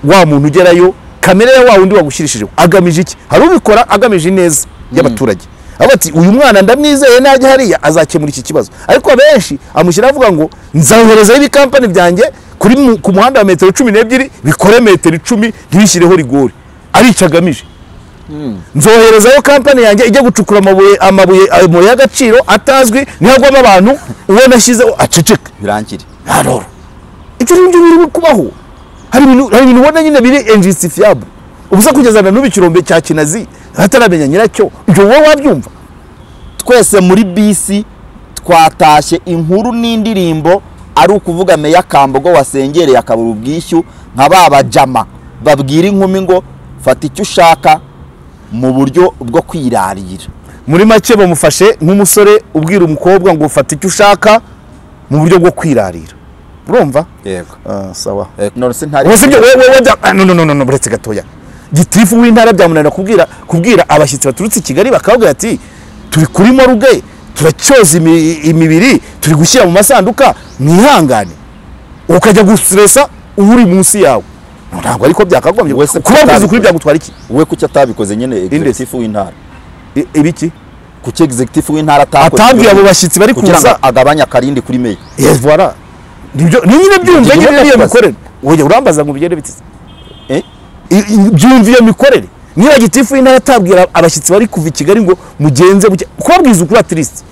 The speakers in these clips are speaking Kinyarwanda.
wa muntu ugerayo kamere ya wa wundi wagushyirijeho agamije iki hari ubikora agamije ineza y'abaturage avuga ati uyu mwana ndamwizeye najya hariya azakemura iki kibazo ariko abenshi amushyiraho avuga ngo nzaherezaho ibikampani byanjye kuri mu- ku muhanda wa metero cumi n'ebyiri bikore metero icumi ntibishyireho rigori arico agamije nzoherezayo kampani yanjye ijya gucukura amabuye amabuye amabuye y'agaciro atazwi niho agwamo abantu uwo nashyizeho aceceka birangire alors ibyo ngibyo biri kubaho hari ibintu hari ibintu ubona nyine biri injustifiable ubusa kugeza na n'ubu ikirombe cya kinazi ataramenya nyiracyo ibyo wowe wabyumva twese muri bisi twatashye inkuru n'indirimbo ari ukuvuga meya kambogo wasengereye akabura ubwishyu nka ba bajama babwira inkumi ngo fata icyo ushaka mu buryo bwo kwirarira muri make bamufashe nk'umusore ubwira umukobwa ngo fata icyo ushaka mu buryo bwo kwirarira urumva yego Ah, sawa none se ntari ubu sibyo wowe wowe bya- ah, no no no no no buretse gatoya gitifu w'intara byamunanira kubwira kubwira abashyitsi baturutse i kigali bakababwira ati turi kuri moruge turacyoza imi- imibiri turi gushyira mu masanduka mwihangane ukajya gustresa uri munsi yawe ntabwo ariko byakagombye Wese kubabwiza kutabikora. ukuri byagutwara iki we kuki atabikoze nyine executive w'intara I- ibiki kuki executive w'intara atakoze atabwiye abo bashyitsi bari kugira ngo kuza agabanye akarindi kuri meya yes voilà nibyo ni nyine byumva Nibyo nyine iyo yakoze. mikorere wowe urambaza ngo bigende bitse Eh? I- i- byumva iyo mikorere niba gitifu y'intara atabwira abashyitsi bari kuva i kigali ngo mugenze buke kubabwiza ukuri atirisi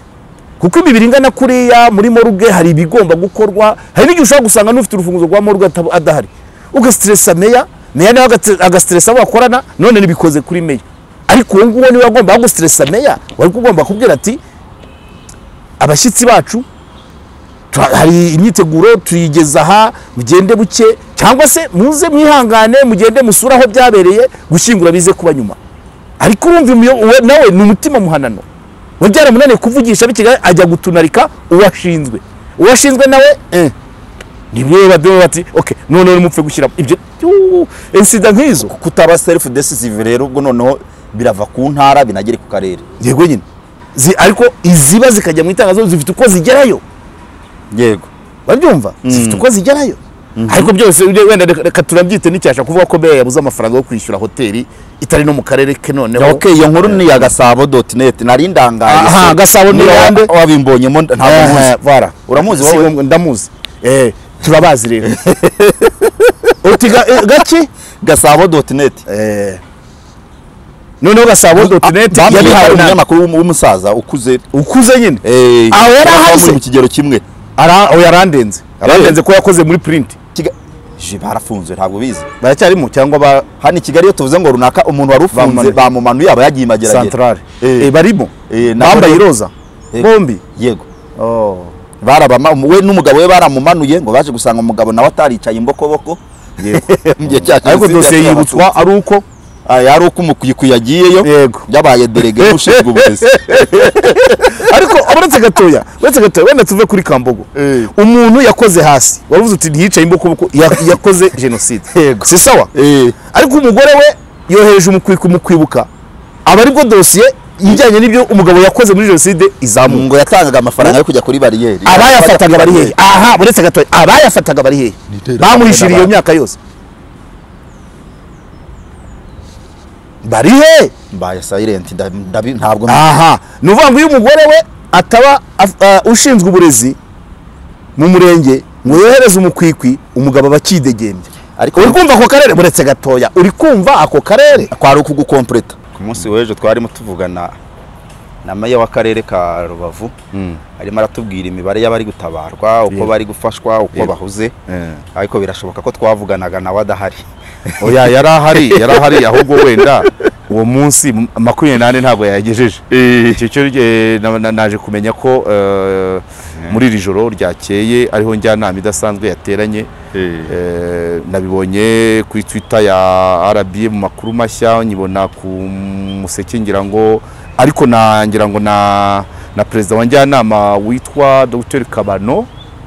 kuko imibiri ingana kuriya muri moruge hari ibigomba gukorwa hari n'igihe ushobora gusanga n'ufite urufunguzo rwa moruge atab- adahari ugasiteresa meya meya nawe agate- agasiteresa abo bakorana none ntibikoze kuri meya ariko uwo nguwo niba agomba gusiteresa meya wari ugomba kubwira ati abashyitsi bacu tura- hari imyiteguro tuyigeza aha mugende buke cyangwa se muze mwihangane mugende musure aho byabereye gushyingura bize kuba nyuma ariko urumva imiyo- uwe- nawe ni umutima muhanano we byaramunaniye kuvugisha bikigali ajya gutunarika uwashinzwe uwashinzwe nawe eh, nibyo badoba bati okay none mupfe gushyiramo ibyo yuu, insida nk'izo kutaba self decisive rero ubwo noneho birava ku ntara binagere ku karere yego nyine Zi- ariko iziba zikajya mu itangazo zifite uko zigerayo yego babyumva zifite uko zigerayo ariko byose ujye wenda reka- reka turabyite n'icyasha kuvuga ko beya yabuze amafaranga yo kwishyura hoteli itari no mu karere ke noneho okay iyo nkuru ni ya gasabo dot net nari ndangaye Aha, se. Gasabo ni Niba iyande? wabimbonyemo nda- ntabwo muzi bara Uramuzi Si wowe? ngombwa, ndamuzi eh turabazi rero uti ga- eh, gaki gasabo dot net eh noneho gasabo doti neti bamuhaye yabihawe na umunyamakuru w'umu- w'umusaza ukuze ukuze nyine eh, Aho yari aba ahaze? muri mu kigero kimwe Ara- oya, arandenze arandenze ko yakoze muri purinti Kiga- Je, barafunzwe ntabwo bizi baracyarimo cyangwa ba hano i kigali iyo tuvuze ngo runaka umuntu wari ufunze Bamumanuye. bamumanuye aba yagiye imageragere santarare Eh. Eh, barimo Eh, na- bambaye iroza Eh. bombi yego Oh. barabama we n'umugabo we baramumanuye ngo baje gusanga umugabo nawe ataricaye imbokoboko Mu gihe cya ariko Jenoside dosiye yakorewe yibutswa ari uko Abatutsi. Ah, yari uko umukwiye yagiyeyo Yego. yabaye derege ushinzwe uburezi ariko uretse gatoya uretse gatoya wenda tuve kuri kambogo Eh. umuntu yakoze hasi wavuze uti ntiyicaye imbokoboko ya- yakoze jenoside Yego. si sawa Eh, ariko umugore we yohereje umukwiku mu kwibuka aba aribwo dosiye ijyanye n'ibyo umugabo yakoze muri jenoside izamuka ngo yatangaga amafaranga yo kujya kuri bariyeri abayafataga bari hehe aha uretse gatoya abayafataga bari hehe iterabwoba bamuhishiriye iyo n'abantu. myaka yose bari hehe mbaye silent nda- ndabi- ntabwo aha ni ukuvuga ngo iyo umugore we ataba af- ah, ushinzwe uburezi mu murenge ngo yohereze umukwikwi umugabo aba akidegembya ariko uri kumva ako karere buretse gatoya uri kumva ako karere kwari ukugukompleta ku munsi w'ejo twarimo tuvugana na meya w'akarere ka rubavu arimo aratubwira imibare y'abari gutabarwa uko bari gufashwa uko bahuze ariko birashoboka ko twavuganaga nawe adahari oya yari ahari yari ahari ahubwo wenda uwo munsi m- makumyabiri n'ane ntabwo yayagejeje icyo cyo eh, na- na- naje kumenya ko eh, muri iri joro ryakeye ariho njyanama idasanzwe yateranye Eh, nabibonye kuri twitter ya rba mu makuru mashya nyibona ku museke ngira ngo ariko na ngira ngo na na perezida wa njyanama witwa dr kabano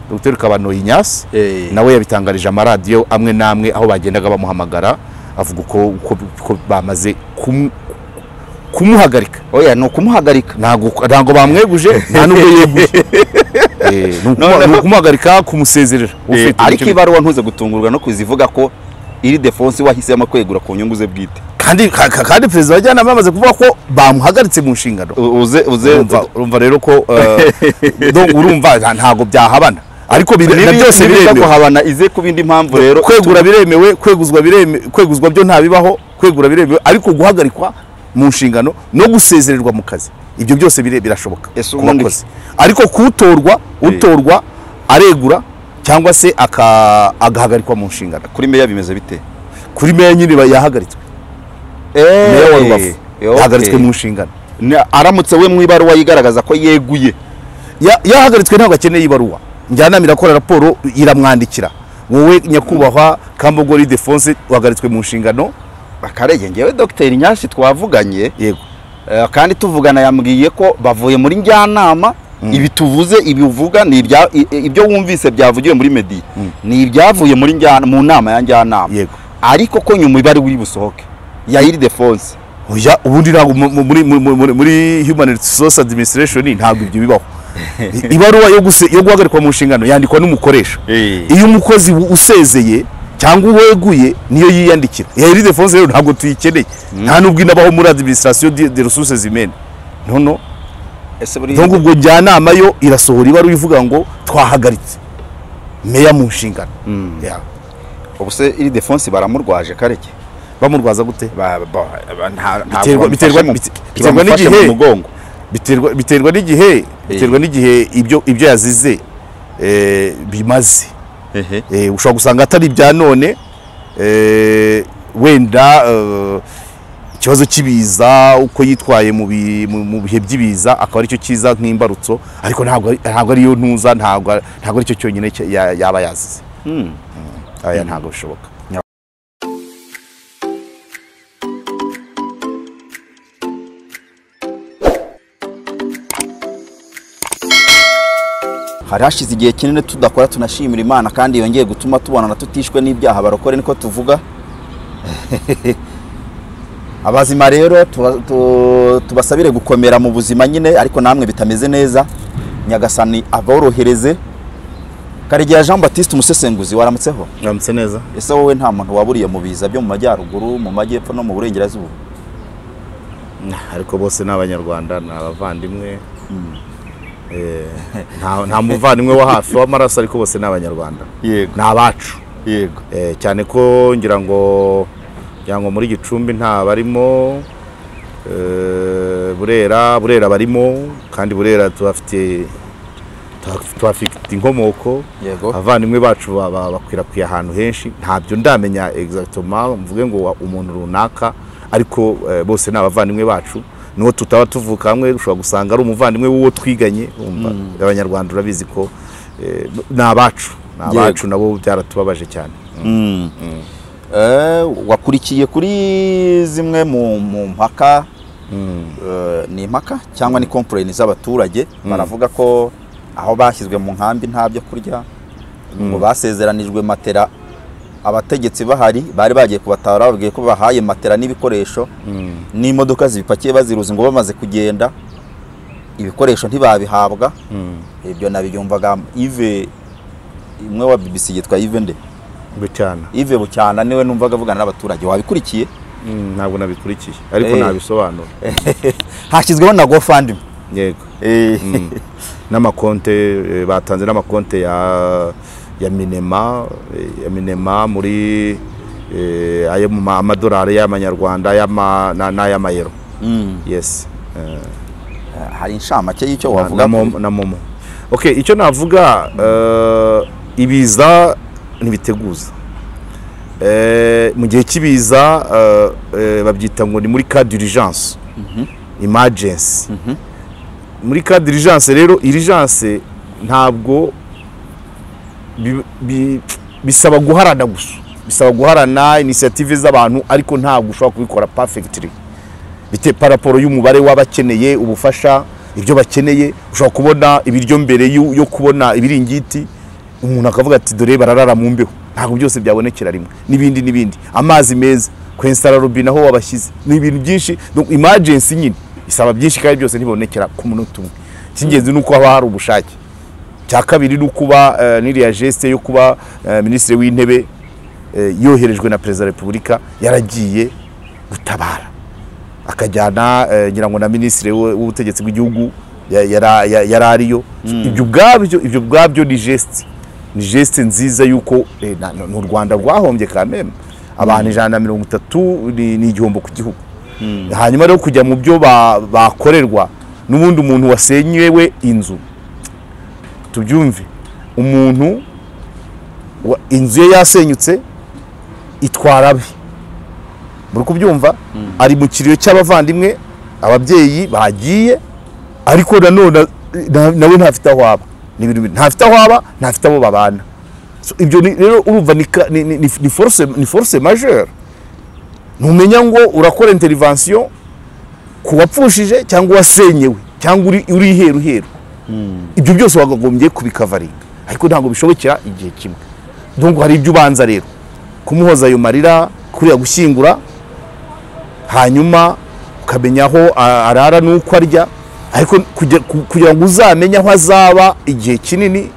dr kabano inyasi Eh. nawe yabitangarije amaradiyo amwe n'amwe aho bagendaga bamuhamagara avuga uko uko- uko bamaze kumu- kumuhagarika oya ni ukumuhagarika ntabwo ntabwo bamweguje nta n'ubwo yeguje Eh, ni ukuma- ni ukumuhagarika kumusezerera Eh, ufite ariko icyo- ibaruwa ntuze gutungurwa no kuzivuga ko iri defonse wahisemo kwegura ku nyungu ze bwite kandi ka- ka- kandi perezida wa jyanama yamaze kuvuga ko bamuhagaritse mu nshingano U- uze uze urumva urumva rero ko eh, donc urumva nta- ntabwo byahabana ariko niba birinda byose niba biremewe kuhabana ize kuba indi mpamvu rero kwegura biremewe kweguzwa biremewe kweguzwa byo ntabibaho kwegura biremewe ariko guhagarikwa mu nshingano no gusezererwa mu kazi ibyo byose bire- birashoboka Ese ku ubundi- bakozi. ariko kutorwa utorwa aregura cyangwa se aka- agahagarikwa mu nshingano kuri meya bimeze bite kuri meya nyine ba- yahagaritswe meya wa rubavu yahagaritswe mu nshingano Na- aramutse we mu ibaruwa yigaragaza ko yeguye Ya- yahagaritswe ntabwo akeneye ibaruwa njyanama irakora raporo iramwandikira wowe nyakubahwa kambogori defonse wahagaritswe mu nshingano akarege ngewe dogiteri nyashi twavuganye yego eh, kandi tuvugana yambwiye ko bavuye muri njyanama ibi tuvuze ibi uvuga ni ibya- i- i- ibyo wumvise byavugiwe muri medi ni ibyavuye muri njyana mu nama ya njyanama Yego. ariko ko nyuma ibari uri busohoke yayiri defonse oya ubundi ntabwo mu- mu- muri, muri, muri, muri human resource administration ntabwo ibyo bibaho I- ibaruwa yo, guse, yo guhagarikwa mu nshingano yandikwa n'umukoresha Eh. iyo umukozi u- usezeye cyangwa uweguye niyo yiyandikira yari defonse rero ntabwo tuyikeneye nta nubwo inabaho muri administration de, de ressources humaines no no ese buri donc ubwo njyanama yo irasohora ibaruwa ivuga ngo twahagaritse meya mu nshingano Ya. ubuse iri defonse baramurwaje karege bamurwaza gute Ba- ba- ba- nta- ntabwo Biterwa- bamufashe biterwa- mu- bite- biterwa ntibamufashe n'igihe. mu mugongo biterwa biterwa n'igihe biterwa n'igihe ibyo ibyo yazize eh, bimaze Eh, ushobora gusanga atari ibya none eh, wenda eh, ikibazo cy'ibiza uko yitwaye mu bi- mu- mu bihe by'ibiza akaba aricyo cyiza nk'imbarutso ariko ntabwo ari- ntabwo ariyo ntuza ntabwo ntabwo aricyo cyonyine cya- ya- yaba yazize Hmm. aya ntabwo bishoboka hari hashize igihe kinini tudakora tunashimira imana kandi yongeye gutuma tubonana tutishwe n'ibyaha barokore niko tuvuga abazima rero tuba- tu- tubasabire gukomera mu buzima nyine ariko namwe bitameze neza nyagasani aborohereze karegeya jean baptiste umusesenguzi waramutseho uramutse neza ese wowe nta muntu waburiye mu biza byo mu majyaruguru mu majyepfo no mu burengerazuba ariko bose ni abanyarwanda ni abavandimwe Eh, nta- nta muvandimwe wo hafi w'amaraso ariko bose ni abanyarwanda yego ni abacu yego Eh, cyane ko ngira ngo ngira ngo muri gicumbi nta barimo eh, burera burera barimo kandi burera tuhafite tuhaf- tuhafite inkomoko Yego. abavandimwe bacu ba- ba- bakwirakwiye ahantu henshi ntabyo ndamenya exactement mvuge ngo wa- umuntu runaka ariko eh, bose ni abavandimwe bacu nuwo tutaba tuvuka hamwe ushobora gusanga ari umuvandimwe w'uwo twiganye wumva abanyarwanda urabizi ko eh, ni abacu ni Yego. abacu nabo byaratubabaje cyane Eh, wakurikiye kuri zimwe mu mu mpaka eh, ni impaka cyangwa ni komporeni z'abaturage baravuga ko aho bashyizwe mu nkambi nta byo kurya ngo basezeranijwe matera abategetsi bahari bari bagiye kubatabara babwiye ko bahaye matera n'ibikoresho n'imodoka zibipakiye baziruzi ngo bamaze kugenda ibikoresho ntibabihabwa ibyo nabyumvaga ive imwe wa bbc yitwa ive nde bucyana Yves Bucyana niwe numvaga avugana n'abaturage wabikurikiye ntabwo nabikurikiye ariko Eh. nabisobanura hashyizweho na GoFundMe yego n'amakonte eh, batanze n'amakonte ya ya minema eh, ya minema muri eh, ayo mu ma- amadolari y'amanyarwanda y'ama- na- n'ay'amayero yes Eh, hari inshamake y'icyo na- wavuga na momo- na momo okay icyo navuga eh, ibiza ntibiteguza Eh, mu gihe cy'ibiza eh, eh, babyita ngo ni muri cas d'urgence emergency muri cas d'urgence rero urgence ntabwo bi- bi- bisaba guharana gusa bisaba guharana inisiyative z'abantu ariko ntabwo ushobora kubikora perfectly bite par rapport y'umubare w'abakeneye ubufasha ibyo bakeneye ushobora kubona ibiryo mbere yo yo kubona ibiringiti umuntu akavuga ati dore bararara mu mbeho ntabwo byose byabonekera rimwe n'ibindi n'ibindi amazi meza kwensitara robine aho wabashyize ni ibintu byinshi donc emergency nyine isaba byinshi kandi byose ntibonekera ku munota umwe icy'ingenzi ni uko haba hari ubushake cya kabiri ni ukuba eh, n'iriya geste yo kuba eh, minisitiri w'intebe eh, yoherejwe na perezida wa repubulika yaragiye gutabara akajyana eh, ngira ngo na minisitiri w- w'ubutegetsi bw'igihugu ya- yara- ya- yari ariyo ibyo ubwabyo ibyo ubwabyo ni geste ni geste nziza y'uko eh, na- na- ni u rwanda rwahombye kameme abantu ijana na mirongo itatu ni ni igihombo ku gihugu hanyuma rero kujya mu byo ba- bakorerwa n'ubundi umuntu wasenyewe inzu tubyumve umuntu wa- inzu ye yasenyutse itwara abe muri kubyumva ari mu kiriyo cy'abavandimwe ababyeyi bagiye ariko nanone na- nawe ntafite aho aba Ni ibintu bibiri. ntafite aho aba ntafite abo babana So, ibyo ni- rero urumva ni ka- ni- ni- ni ni force ni force majeure ntumenya ngo urakora intervention ku wapfushije cyangwa wasenyewe cyangwa uri uri iheru heru ibyo byose wakagombye kubikavaringa ariko ntabwo bishobokera igihe kimwe donc hari ibyo ubanza rero kumuhoza ayo marira kuriya gushyingura hanyuma ukamenya aho a- arara n'uko arya ariko kujya- ku- kugira ngo uzamenye aho azaba igihe kinini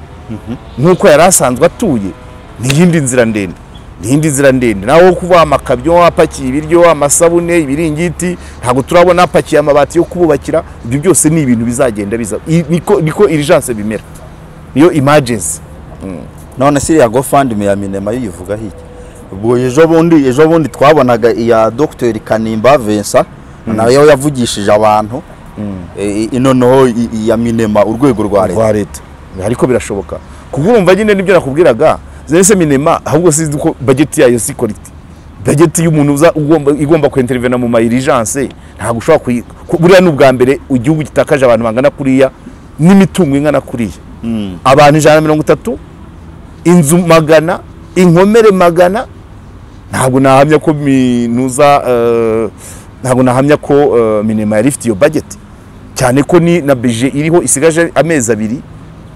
nk'uko yari asanzwe atuye ni iyindi nzira ndende ni iyindi nzira ndende nawe wo kuba amakabyo apakiye ibiryo amasabune ibiringiti ntabwo turabona apakiye amabati yo kububakira ibyo byose ni ibintu bizagenda biza i- niko niko irijanse bimera niyo imajensi none siriya gofandime ya minema yo uyivugaho iki ubwo ejo bundi ejo bundi twabonaga iya dogiteri kanimba vincent nayo yavugishije abantu E, i- ino noneho i- i- ya minema urwego rwa leta rwa leta ariko birashoboka kuko urumva nyine nibyo nakubwiraga zese minema ahubwo sinzi ko bageti yayo si korite bageti y'umuntu uza ugomba igomba kwintervena mu mayirijanse ntabwo ushobora kuyi ku- buriya ni ubwa mbere igihugu gitakaje abantu bangana kuriya n'imitungo ingana kuriya abantu ijana na mirongo itatu inzu magana inkomere magana ntabwo nahamya ko minuza eh, ntabwo nahamya ko eh, minema yari ifite iyo bageti cyane ko ni na beje iriho isigaje amezi abiri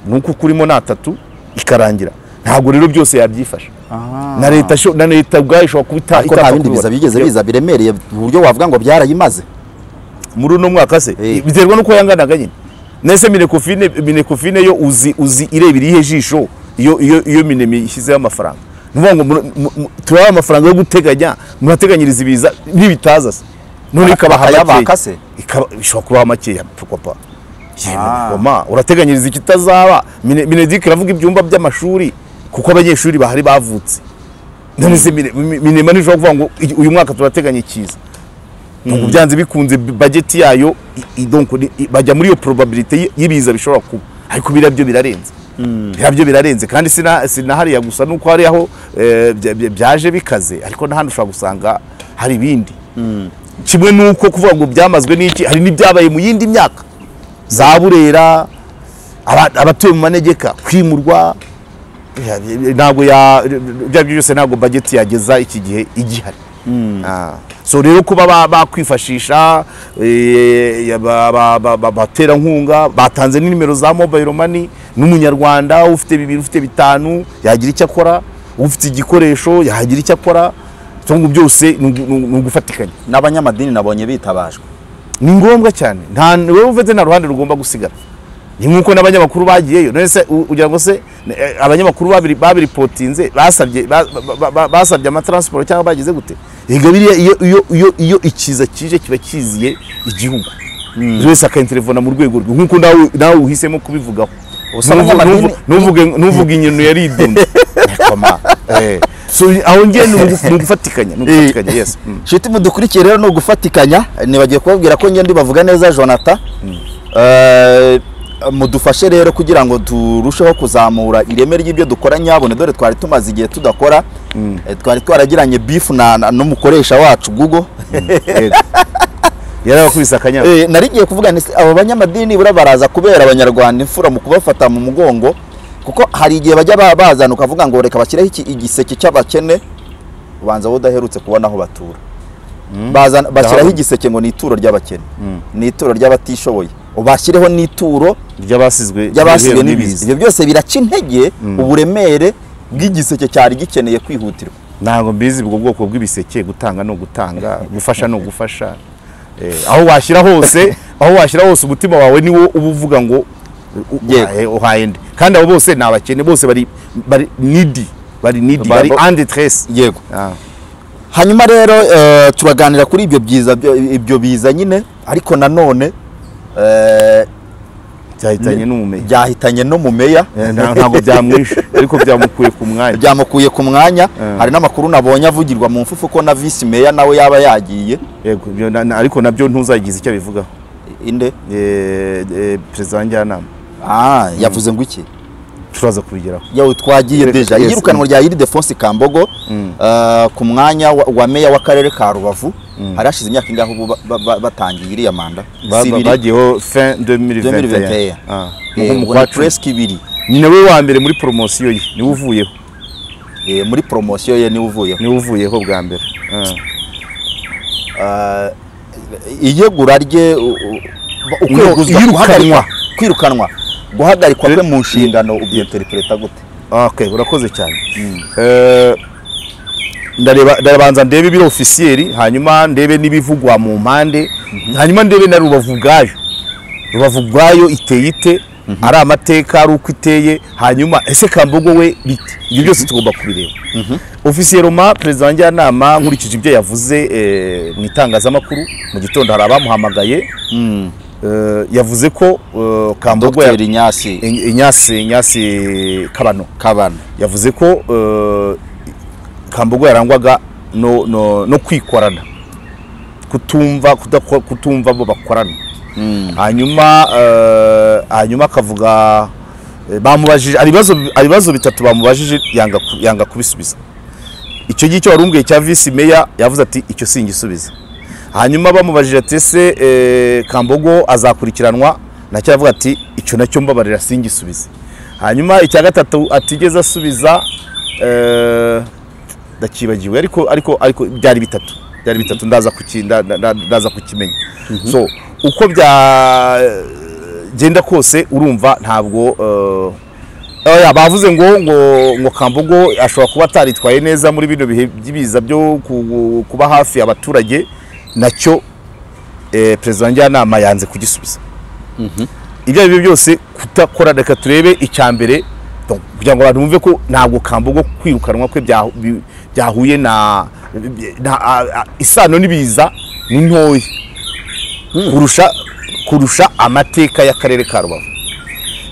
nuko kurimo ni atatu ikarangira ntabwo rero byose yabyifasha Aha. na leta sho- na leta ubwayo ishobora kuba ita- ariko nta bindi itakubibona. biza bigeze biza biremereye ku buryo wavuga ngo byarayimaze muri uno mwaka se Eh. biterwa n'uko yanganaga nyine nese minekofine minekofine yo uzi uzi ireba irihe jisho iyo iyo iyo minemi ishyizeho amafaranga ni ukuvuga ngo mu- mu- mu- turabaha amafaranga yo guteganya murateganyiriza ibiza n'ibitaza se none ikabaha Bakayabaka makeya. se? Ikaba- ishobora kubaha makeya papa Yemwe, urateganyiriza ikitazaba Mine- minedike iravuga ibyumba by'amashuri kuko abanyeshuri bahari bavutse none se mine- mi- minema ntishobora kuvuga ngo "Iyi- uyu mwaka turateganya ikiza ubwo byanze bikunze bageti yayo i- i- donc ni- i- bajya muri iyo probabilite y- y'ibiza bishobora kuba ariko biriya byo birarenze biriya byo birarenze kandi sina sina hariya gusa nuko hari aho eh, bya- bya- byaje bikaze ariko n'ahandi ushobora gusanga hari ibindi kimwe nuko kuvuga ngo byamazwe n'iki hari n'ibyabaye mu yindi myaka za burera aba- abatuye mu manegeka kwimurwa eh, ntabwo ya bya byo byose ntabwo bageti yageza iki gihe igihari Ah. so rero kuba ba- bakwifashisha eh, ya- ba- ba- ba- ba- abaterankunga batanze ni nimero za mobile money n'umunyarwanda ufite bibiri ufite bitanu yagira icyo akora ufite igikoresho yagira icyo akora cyangwa byose ni ugu- ni ugu- ni ugufatikanya n'abanyamadini nabonye bitabajwe ni ngombwa cyane nta wowe ufite nta ruhande rugomba gusigara ni nk'uko n'abanyamakuru bagiyeyo none se u- ugira ngo se eh, abanyamakuru babiri babiripotinze basabye ba- ba- ba- ba- basabye amataransiporo cyangwa bagize gute ega biriya iyo iyo iyo iyo ikiza kije kiba kiziye igihugu buri wese akainterevona mu rwego rwe nk'uko nawe nawe uhisemo kubivugaho Ubusa Ntuvu- abanyamadini- ntuvu- ntuvuge ntuvuge inyoni yari idunda so aho ngiye ni ugu- ni ugufatikanya ni ugufatikanya yes Mm. shiti mudukurikiye rero ni ugufatikanya nibagiye kubabwira ko ngende bavuga neza jonathan Eh, mudufashe rero kugira ngo turusheho kuzamura ireme ry'ibyo dukora nyabone dore twari tumaze igihe tudakora Eh, twari twaragiranye bifu na- na- n'umukoresha wacu google Yego. yari abakubise akanyabu Eh, nari ngiye kuvuga nti abo banyamadini bura baraza kubera abanyarwanda imfura mu kubafata mu mugongo kuko hari igihe bajya ba- bazana ukavuga ngo reka bashyireho iki- igiseke cy'abakene ubanza wowe udaherutse kubona aho batura Bazana- bashyiraho Ndahabona. igiseke ngo ni ituro ry'abakene ni ituro ry'abatishoboye ubashyireho n'ituro ry'abasizwe ry'abasizwe n'ibiza ibyo byose biraca intege uburemere bw'igiseke cyari gikeneye kwihutirwa ntabwo mbizi ubwo bwoko bw'ibiseke gutanga no gutanga gufasha no gufasha Eh, aho washyira hose aho washyira hose umutima wawe niwo uba uvuga ngo u- u- Yego. uhaye- uhaye nde kandi abo bose ni abakene bose bari bari nidi bari nidi Babo- bari andetresi yego Ah. hanyuma rero eh, turaganira kuri ibyo byiza byo- ibyo biza nyine ariko nanone eh, byahitanye n'umumeya byahitanye no mu meya Eh, nta- ntabwo byamwishe ariko byamukuye ku mwanya byamukuye ku mwanya Eh. hari n'amakuru nabonye avugirwa mu mfufu ko na visi meya nawe yaba yagiye yego ibyo na- na- ariko nabyo ntuzagize icyo abivugaho inde Eh, eh, perezida wa njyanama ah yavuze ngo iki turaza kubigeraho yewe twagiye Yes, deja yes. iyirukanwa rya Ildefonsi Kambogo Mm. eh, ku mwanya wa- wa meya w'akarere ka Rubavu hari hashize imyaka ingaho ubu ba- ba- ba- batangiye iriya manda Ba- ba- Sibiri, bagiyeho fin 2021. 2021 Ah, eh, nko mu ubwo kwa ni cumi. presque ibiri ni nawe wa mbere muri poromosiyo ye niwe uvuyeho Eh, muri promosiyo ye niwe uvuyeho niwe uvuyeho bwa mbere Ah. Eh, iyegura rye u- u- ukweguzwa- iyirukanwa. guhagarikwa- kwirukanwa guhagarikwa kwe mu nshingano ubyinterpreta gute okay urakoze cyane Eh, ndareba ndabanza ndebe ibiri ofisiyeri hanyuma ndebe n'ibivugwa mu mpande hanyuma ndebe na rubavu ubwayo rubavu ubwayo iteye ite ari amateka ari uko iteye hanyuma ese kambogo we bite ibyo byose tugomba kubireba ofisiyeri ma perezida wa njyanama nkurikije ibyo yavuze eh, mu itangazamakuru mu gitondo hari abamuhamagaye Eh, yavuze ko eh, kambogo ya- dogiteri nyasi inyasi inyasi kabano kabana yavuze ko eh, kambogo yarangwaga no, no, no kwikorana kutumva kudako- kutumva abo bakorana hanyuma eh, hanyuma akavuga eh, bamubajije hari ibibazo hari ibibazo bitatu bamubajije yanga ku- yanga kubisubiza icyo ngicyo wari umbwiye cya visi meya yavuze ati icyo singisubiza hanyuma bamubajije ati ese eh, kambogo azakurikiranwa nacyo aravuga ati icyo nacyo mbabarira singisubize hanyuma icya gatatu atigeze asubiza eh, ndakibagiwe ariko ariko ariko byari bitatu byari bitatu ndaza kuki- nda- nda- nda- ndaza kukimenya so uko byagenda kose urumva ntabwo eh, Oya, bavuze ngo ngo ngo Kambogo ashobora kuba ataritwaye neza muri bino bihe by'ibiza byo ku- kuba hafi abaturage nacyo eh, perezida wa njyanama yanze kugisubiza ibyo ari byo byose kutakora reka turebe icya mbere donc, kugira ngo abantu bumve ko ntabwo Kambogo kwirukanwa kwe bya- bi- byahuye na na- a- a- isano n'ibiza ni ntoya kurusha kurusha amateka y'akarere ka Rubavu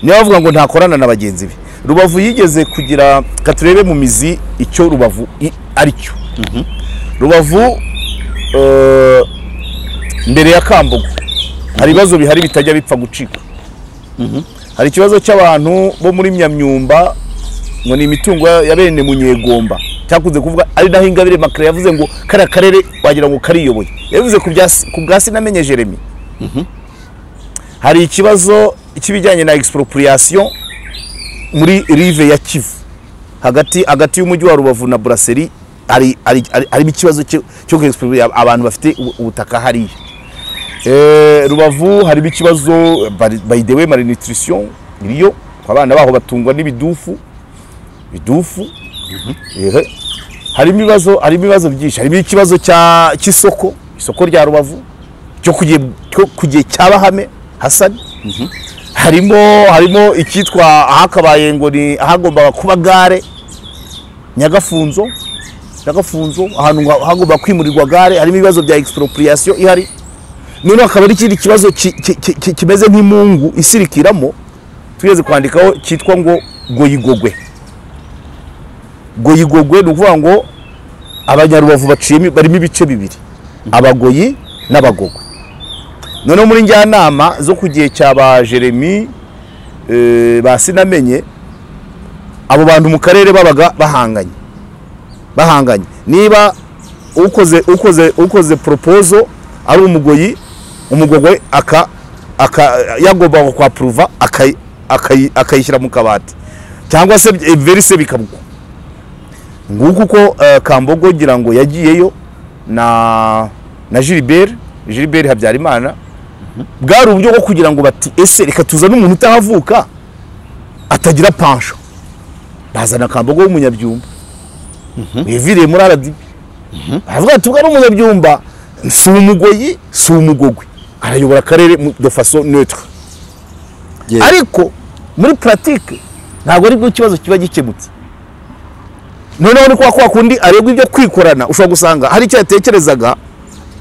niba bavuga ngo ntakorana na bagenzi be rubavu yigeze kugira reka turebe mu mizi icyo rubavu i- ari cyo rubavu eh, mbere ya kambugu hari ibibazo bihari bitajya bipfa gucika hari ikibazo cy'abantu bo muri myamyumba ngo ni imitungo ya ya bene munyegomba cyakunze kuvuga ari naho ingabire makara yavuze ngo kariya karere wagira ngo kariyoboye yabivuze ku bya si- ku bwa sinamenye jeremy hari ikibazo cy'ibijyanye na expropriation muri rive ya kivu hagati hagati y'umujyi wa rubavu na buraseri hari hari- hari- harimo ikibazo cyo cyo expropriate abantu bafite ubu- ubutaka hariya Eh, rubavu harimo ikibazo bari- by the way malnutrition iriyo abana baho batungwa n'ibidufu bidufu Ehe. harimo ibibazo harimo ibibazo byinshi harimo ikibazo cya- cy'isoko isoko rya rubavu cyo ku gihe- cyo ku gihe cya bahame hasani harimo harimo icyitwa ahakabaye ngo ni ahagombaga kuba gare nyagafunzo nyagafunzo ahantu nga- hagomba kwimurirwa gare harimo ibibazo bya expropriation ihari noneho akaba ari ikindi kibazo ki- ki- ki- ki- kimeze nk'imungu isirikiramo tugeze kwandikaho cyitwa ngo goyigogwe goyigogwe ni ukuvuga ngo abanyarubavu baciyemo barimo ibice bibiri abagoyi n'abagogwe noneho muri njyanama zo ku gihe cya ba jeremy eh, ba sinamenye abo bantu mu karere babaga bahanganye bahanganye niba ukoze ukoze ukoze proposal ari umugoyi umugogwe aka aka yagombaga kwa pruva akayi- akayi- akayishyira mu kabati cyangwa se eh, verise bikamugwa nguko uko eh, kambogo ngira ngo yagiyeyo na na Gilbert Gilbert Habyarimana bwari uburyo bwo kugira ngo bati ese reka tuzane umuntu utahavuka atagira pansho bazana kambogo w'umunyabyumba wivireye muri aradibi aravuga ati ubwo ari umunyabyumba si umugoyi si umugogwe arayobora akarere mu- de faso neutre Ye- ariko muri puratike ntabwo aribwo ikibazo kiba gikemutse noneho ni kwa kwa kundi arebwa ibyo kwikorana ushobora gusanga hari icyo yatekerezaga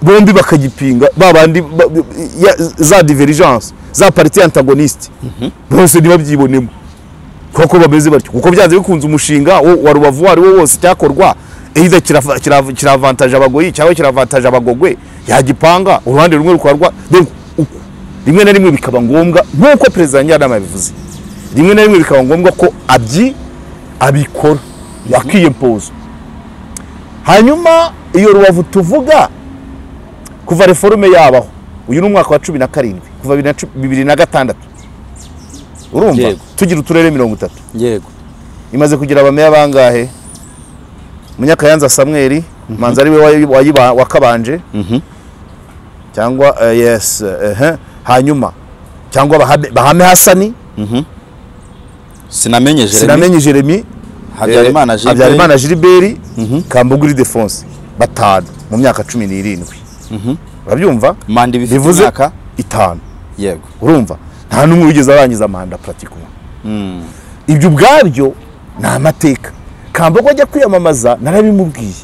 bombi bakagipinga ba bandi ba- ya- za divergence za parite antagoniste bose ntibabyibonemo kuko bameze batyo kuko byanze bikunze umushinga wo- wa rubavu uwo ari wo wose cyakorwa either kirafa- kira- kiravantaje abagoyi cyangwa kiravantaje abagogwe yagipanga uruhande rumwe rukaba rwa then uku- rimwe na rimwe bikaba ngombwa nk'uko perezida njyanama yabivuze rimwe na rimwe bikaba ngombwa ko abyi abikora yakiyempoza hanyuma iyo rubavu tuvuga kuva reforume yabaho uyu ni umwaka wa cumi na karindwi kuva bibiri na cu- bibiri na gatandatu urumva Yego. tugira uturere mirongo itatu yego imaze kugira abameya bangahe munyakayanza samweri manzi ari we wayi- wayiba- wakabanje cyangwa eh, yes eh, eh, hanyuma cyangwa Bahame- bahame hasani sinamenye jeremy sinamenye jeremy habyarimana Eh, Gilbert. habyarimana giliberi kambuguri defonse batanu mu myaka cumi n'irindwi urabyumva manda ibifite bivuze imyaka itanu yego urumva nta n'umwe wigeze arangiza manda puratikuma ibyo ubwabyo ni amateka kambogo ajya kwiyamamaza narabimubwiye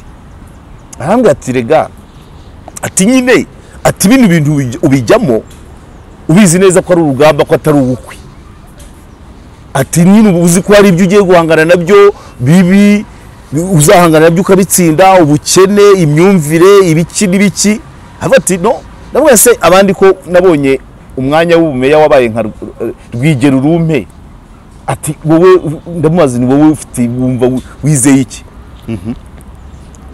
arambwira ati rega ati nyine ati bino bintu ubij- ubijyamo ubizi neza ko ari urugamba ko atari ubukwe ati nyine uba uzi ko hari ibyo ugiye guhangana nabyo bibi uzahangana nabyo ukabitsinda ubukene imyumvire ibiki n'ibiki aravuga ati no ndabona se abandi ko nabonye umwanya w'ubumeya wabaye nka Rw- rwigero rumpe ati wowe ndamubaza ni wowe ufite wumva wi- wizeye iki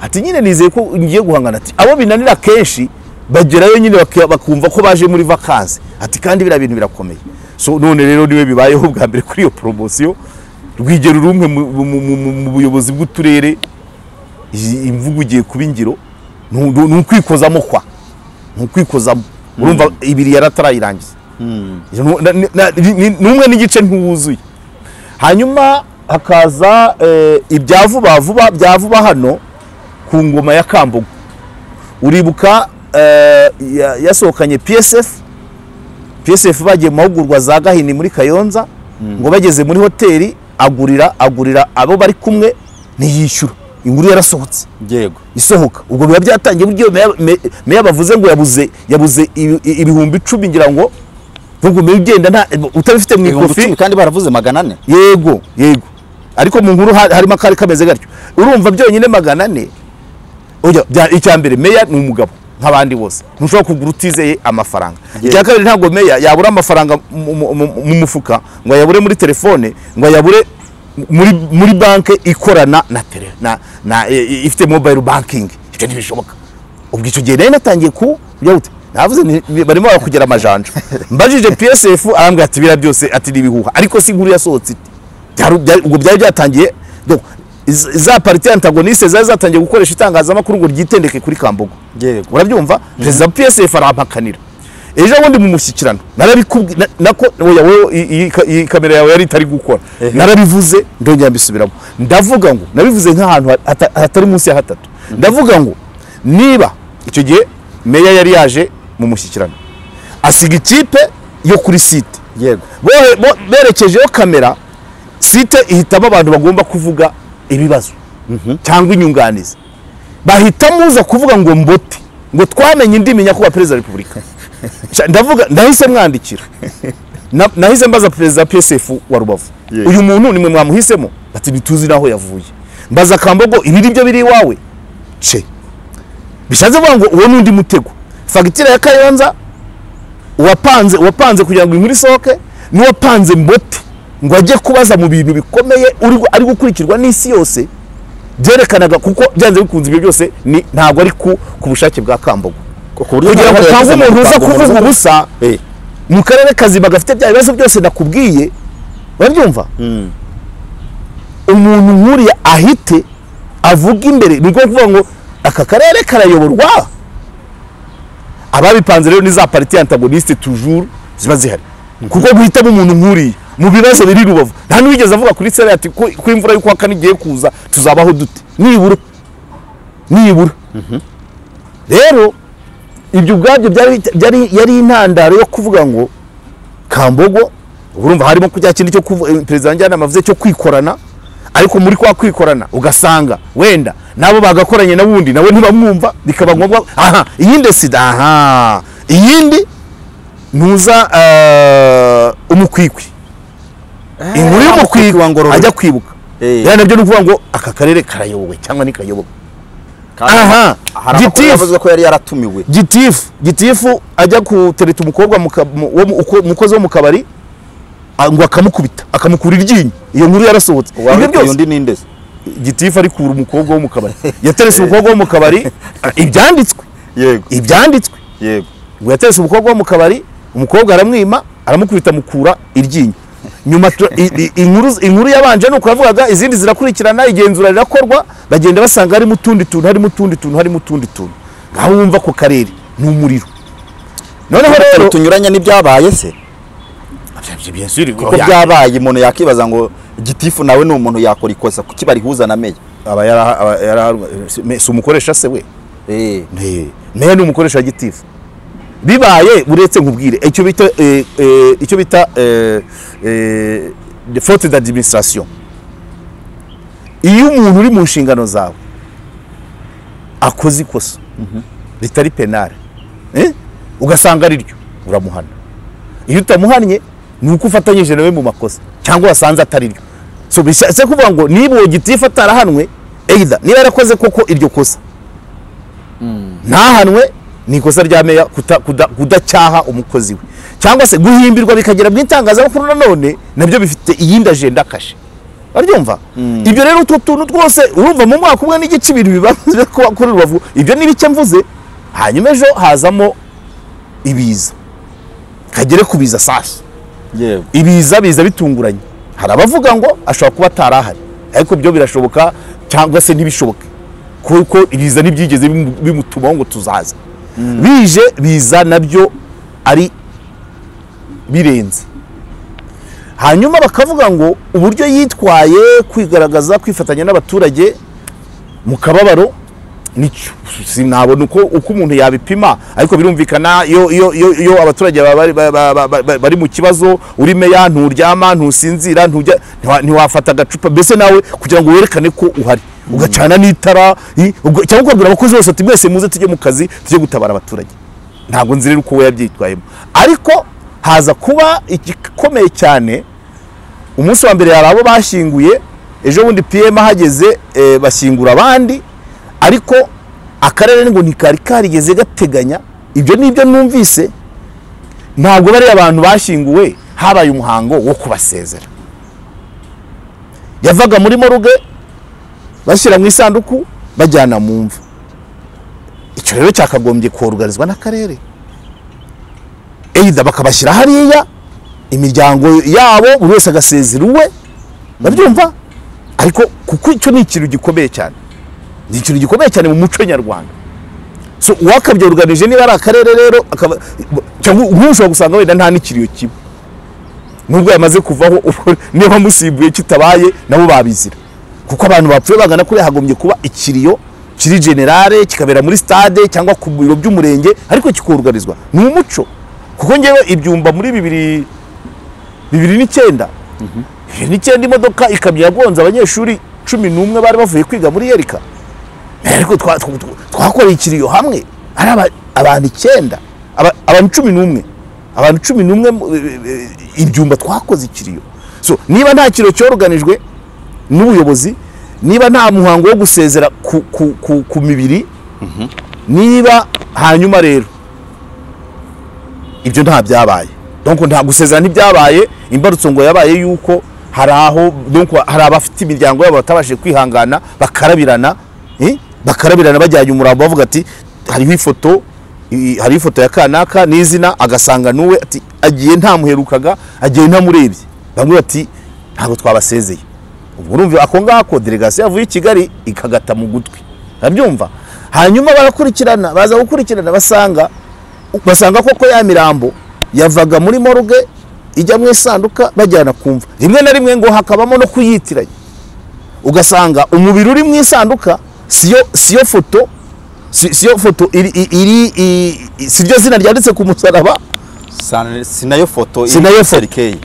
ati nyine nizeye ko ngiye guhangana ati abo binanira kenshi bagerayo nyine baka- bakumva ko baje muri vakansi ati kandi biriya bintu birakomeye so none rero niwe bibayeho bwa mbere kuri iyo poromosiyo rwigero rumwe mu- mu- mu- mu- mu buyobozi bw'uturere iyi imvugo ugiye kuba ingiro ni u- ni ukwikozamo kwa ni ukwikozamo urumva ibiri yari atarayirangiza Nu- na- na- ni- ni- n'umwe n'igice ntiwuzuye hanyuma hakaza eh, ibya vuba vuba bya vuba hano ku ngoma ya kambugu uribuka eh, ya- yasohokanye psf psf bagiye mu mahugurwa za gahini muri kayonza ngo bageze muri hoteli agurira agurira abo bari kumwe ntiyishyura inkuru yarasohotse yego isohoka ubwo biba byatangiye buryo meya- me- meya bavuze ngo yabuze yabuze ibi- i- ibihumbi icumi ngira ngo nubwo meya ugenda nta utabifite mu ibihumbi ikofi icumi kandi baravuze magana ane yego yego ariko mu nkuru ha- harimo akari kameze gatyo urumva byonyine magana ane Oya, bya- icya mbere meya ni umugabo nk'abandi bose ntushobora kugura utizeye amafaranga icya kabiri ntabwo meya yabura amafaranga mu- mu mu- mu mufuka ngo ayabure muri telefone ngo ayabure muri, muri banki ikorana na tele na, na e- e- ifite mobile banking ibyo ntibishoboka ubwo icyo gihe nari natangiye ku bya gute navuze nti, ni- barimo barakugera amajanja mbajije psf arambwira ati biriya byose ati ni ibihuha ariko si inkuru yasohotse ite Byari- byari- ubwo byari byatangiye donc, z- za parite antagoniste zari zatangiye gukoresha itangazamakuru ngo ryitendeke kuri kambogo yego urabyumva perezida wa psf arampakanira ejo bundi mu mushyikirano narabikubwi- na- nako oya wowe iyi- iyi ka- iyi kamera yawe yari itari gukora narabivuze ndongera mbisubiramo ndavuga ngo nabivuze nk'ahantu ha- hata- hatari munsi ya hatatu ndavuga ngo niba icyo gihe meya yari yaje mu mushyikirano asiga ikipe yo kuri site yego Bohe- bo- berekejeho kamera site ihitamo abantu bagomba kuvuga ibibazo cyangwa inyunganizi bahitamo uza kuvuga ngo mbote ngo twamenye indimi nyakubahwa perezida wa repubulika Sha- ndavuga ndahise mwandikira Na- nahise mbaza perezida psf wa rubavu Yes. uyu muntu nimwe mwamuhisemo ati ntituzi n'aho yavuye mbaza kambogo ibi ni byo biri iwawe ce bishatse kuvuga ngo uwo ni undi mutego fagitire ya kayonza uwapanze uwapanze kugira ngo inkuru isohoke n'uwapanze mbote ngo ajye kubaza mu bintu bikomeye uri gu- ari gukurikirwa n'isi yose byerekanaga kuko byanze bikunze ibyo byose ni ntabwo ari ku ku bushake bwa kambogo kugira ngo utange umuntu uza kuvuga ubusa Eh. mu karere kazima gafite bya bibazo byose nakubwiye urabyumva umuntu nkuriya ahite avuga imbere ni ukuvuga kuvuga ngo aka karere karayoborwa ababipanze rero ni za pariti antagoniste tujuru ziba zihari kuko guhitamo umuntu nkuriya mu bibazo biri rubavu nta n'uwigeze avuga kuri sera ati ko ko imvura y'ukwa kane igiye kuza tuzabaho dute nibura nibura rero ibyo ubwabyo byari byari- yari intandaro yo kuvuga ngo kambogo urumva harimo kujya kindi cyo kuvu- eh, perezida njyanama avuze cyo kwikorana ariko muri kwa kwikorana ugasanga wenda nabo bagakoranye n'ubundi nawe ntibamwumva bikaba ngombwa aha iyindi sida aha iyindi ntuza eh, umukwikwi inkuru umukwikwi wa y'umukwikwi Ngororero. ajya kwibuka Eh. rero nabyo ni ukuvuga ngo aka karere karayobowe cyangwa ntikayobowe Kandi Aha, hari amakuru gitifu. yavuze ko yari yaratumiwe gitifu gitifu ajya gutereta umukobwa mu ka- mu- wo mu- uko- umukozi wo mu kabari ah, ngo akamukubita akamukura iryinyo iyo nkuru yarasohotse ibyo uwari byose undi n'indezi gitifu arikura umukobwa wo mu kabari yaterese umukobwa wo mu kabari ah, ibyanditswe yego ibyanditswe yego ngo yaterese umukobwa wo mu kabari umukobwa aramwima aramukubita amukura iryinyo nyuma tu- i- i- inkuru inkuru yabanje ni uko yavugaga izindi zirakurikirana igenzura rirakorwa bagenda basanga harimo utundi tuntu harimo utundi tuntu harimo utundi tuntu ngaho wumva ako karere ni umuriro noneho rero Utuntu tunyuranye n'ibyabaye se ko byabaye umuntu yakibaza ngo gitifu nawe ni umuntu yakora ikosa kuki barihuza na meya aba yara- aba yaraharwa Me- si umukoresha se we Eh, Eh, meya ni umukoresha wa gitifu bibaye uretse nkubwire icyo bita eh, eh, icyo bita eh, eh, de- faute d'administration iyo umuntu uri mu nshingano zawe akoze ikosa ritari penale eh, ugasanga ari ryo uramuhana iyo utamuhannye ni uko ufatanyije nawe mu makosa cyangwa wasanze atari ryo so bishatse kuvuga ngo niba uwo gitifu atarahanwe either niba yarakoze koko iryo kosa ntahanwe ni ikosa rya meya kuta- kuda- kudacyaha umukozi we cyangwa se guhimbirwa bikagera mu itangazamakuru nanone nabyo bifite iyindi ajenda kashe baryumva ibyo rero utwo tuntu twose urumva mu mwaka umwe n'igice ibintu biba byo kuba kuri rubavu ibyo ni bike mvuze hanyuma ejo hazamo ibiza kagere ku biza safi yego ibiza biza bitunguranye hari abavuga ngo ashobora kuba atari ahari ariko byo birashoboka cyangwa se ntibishoboke kuko ibiza ntibyigeze bimu- bimutumaho ngo tuzaze bije biza nabyo ari birenze hanyuma bakavuga ngo uburyo yitwaye kwigaragaza kwifatanya n'abaturage mu kababaro nicyo sinabona uko uko umuntu yabipima ariko birumvikana iyo iyo iyo, iyo abaturage baba bari- ba- ba- ba- ba- bari mu kibazo uri meya nturyama ntusinzira ntujya ntiwa- ntiwafata agacupa mbese nawe kugira ngo werekane ko uhari ugacana n'itara i- uga- cyangwa ukabwira abakozi bose ati mwese muze tujye mu kazi tujye gutabara abaturage ntabwo nzi rero uko we yabyitwayemo ariko haza kuba igikomeye cyane umunsi wa mbere hari abo bashyinguye ejo bundi pm ahageze eh, bashyingura abandi ariko akarere ngo ntikari karigeze gateganya ibyo ni ibyo numvise ntabwo bariya abantu bashyinguwe habaye umuhango wo kubasezera yavaga muri moruge bashyira mu isanduku bajyana mu mva icyo rero cyakagombye korugarizwa n'akarere eyida bakabashyira hariya imiryango yabo buri wese agasezera uwe babyumva ariko kuko icyo ni ikintu gikomeye cyane ni ikintu gikomeye cyane mu muco nyarwanda so uwakabyoruganije niba ari akarere rero akaba cyangwa ubu ushobora gusanga wenda nta n'ikiriyo kiba nubwo yamaze kuvaho ubu niba musimbuye kitabaye nabo babizira kuko abantu bapfuye bagana kuri hagombye kuba ikiriyo kiri generale kikabera muri stade cyangwa ku biro by'umurenge ariko kikorugarizwa ni umuco kuko ngewe ibyumba muri bibiri bibiri n'icyenda bibiri n'icyenda imodoka ikamyo yagonze abanyeshuri cumi n'umwe bari bavuye kwiga muri yerika ariko twa- tw- tw- twakoreye ikiriyo hamwe ari aba- abantu icyenda aba- abantu cumi n'umwe abantu cumi n'umwe mu- e- e- ibyumba twakoze ikiriyo so niba nta kiriyo cyoruganijwe n'ubuyobozi niba nta muhango wo gusezera ku, ku, ku, ku mibiri niba hanyuma rero ibyo nta byabaye donc nta gusezera ntibyabaye imbarutso ngo yabaye yuko hari aho donc hari abafite imiryango yabo batabashije kwihangana bakarabirana eh, bakarabirana bajyanye umurambo bavuga ati hariho ifoto i- hariho ifoto ya kanaka n'izina agasanga n'uwe ati agiye ntamuherukaga agiye ntamurebye bamwe bati ntabwo twabasezeye ubwo urumva ako ngako delegasiyo yavuye i kigali ikagata mu gutwi urabyumva hanyuma barakurikirana baza gukurikirana basanga basanga koko ya mirambo yavaga muri moruge ijya mu isanduka bajyana kumva rimwe na rimwe ngo hakabamo no kuyitiranya ugasanga umubiri uri mu isanduka siyo siyo foto si- siyo foto iri iri i- siryo zina ryanditse ku musaraba Sana- sinayo foto iri Sinayo kuri foto. serikeyi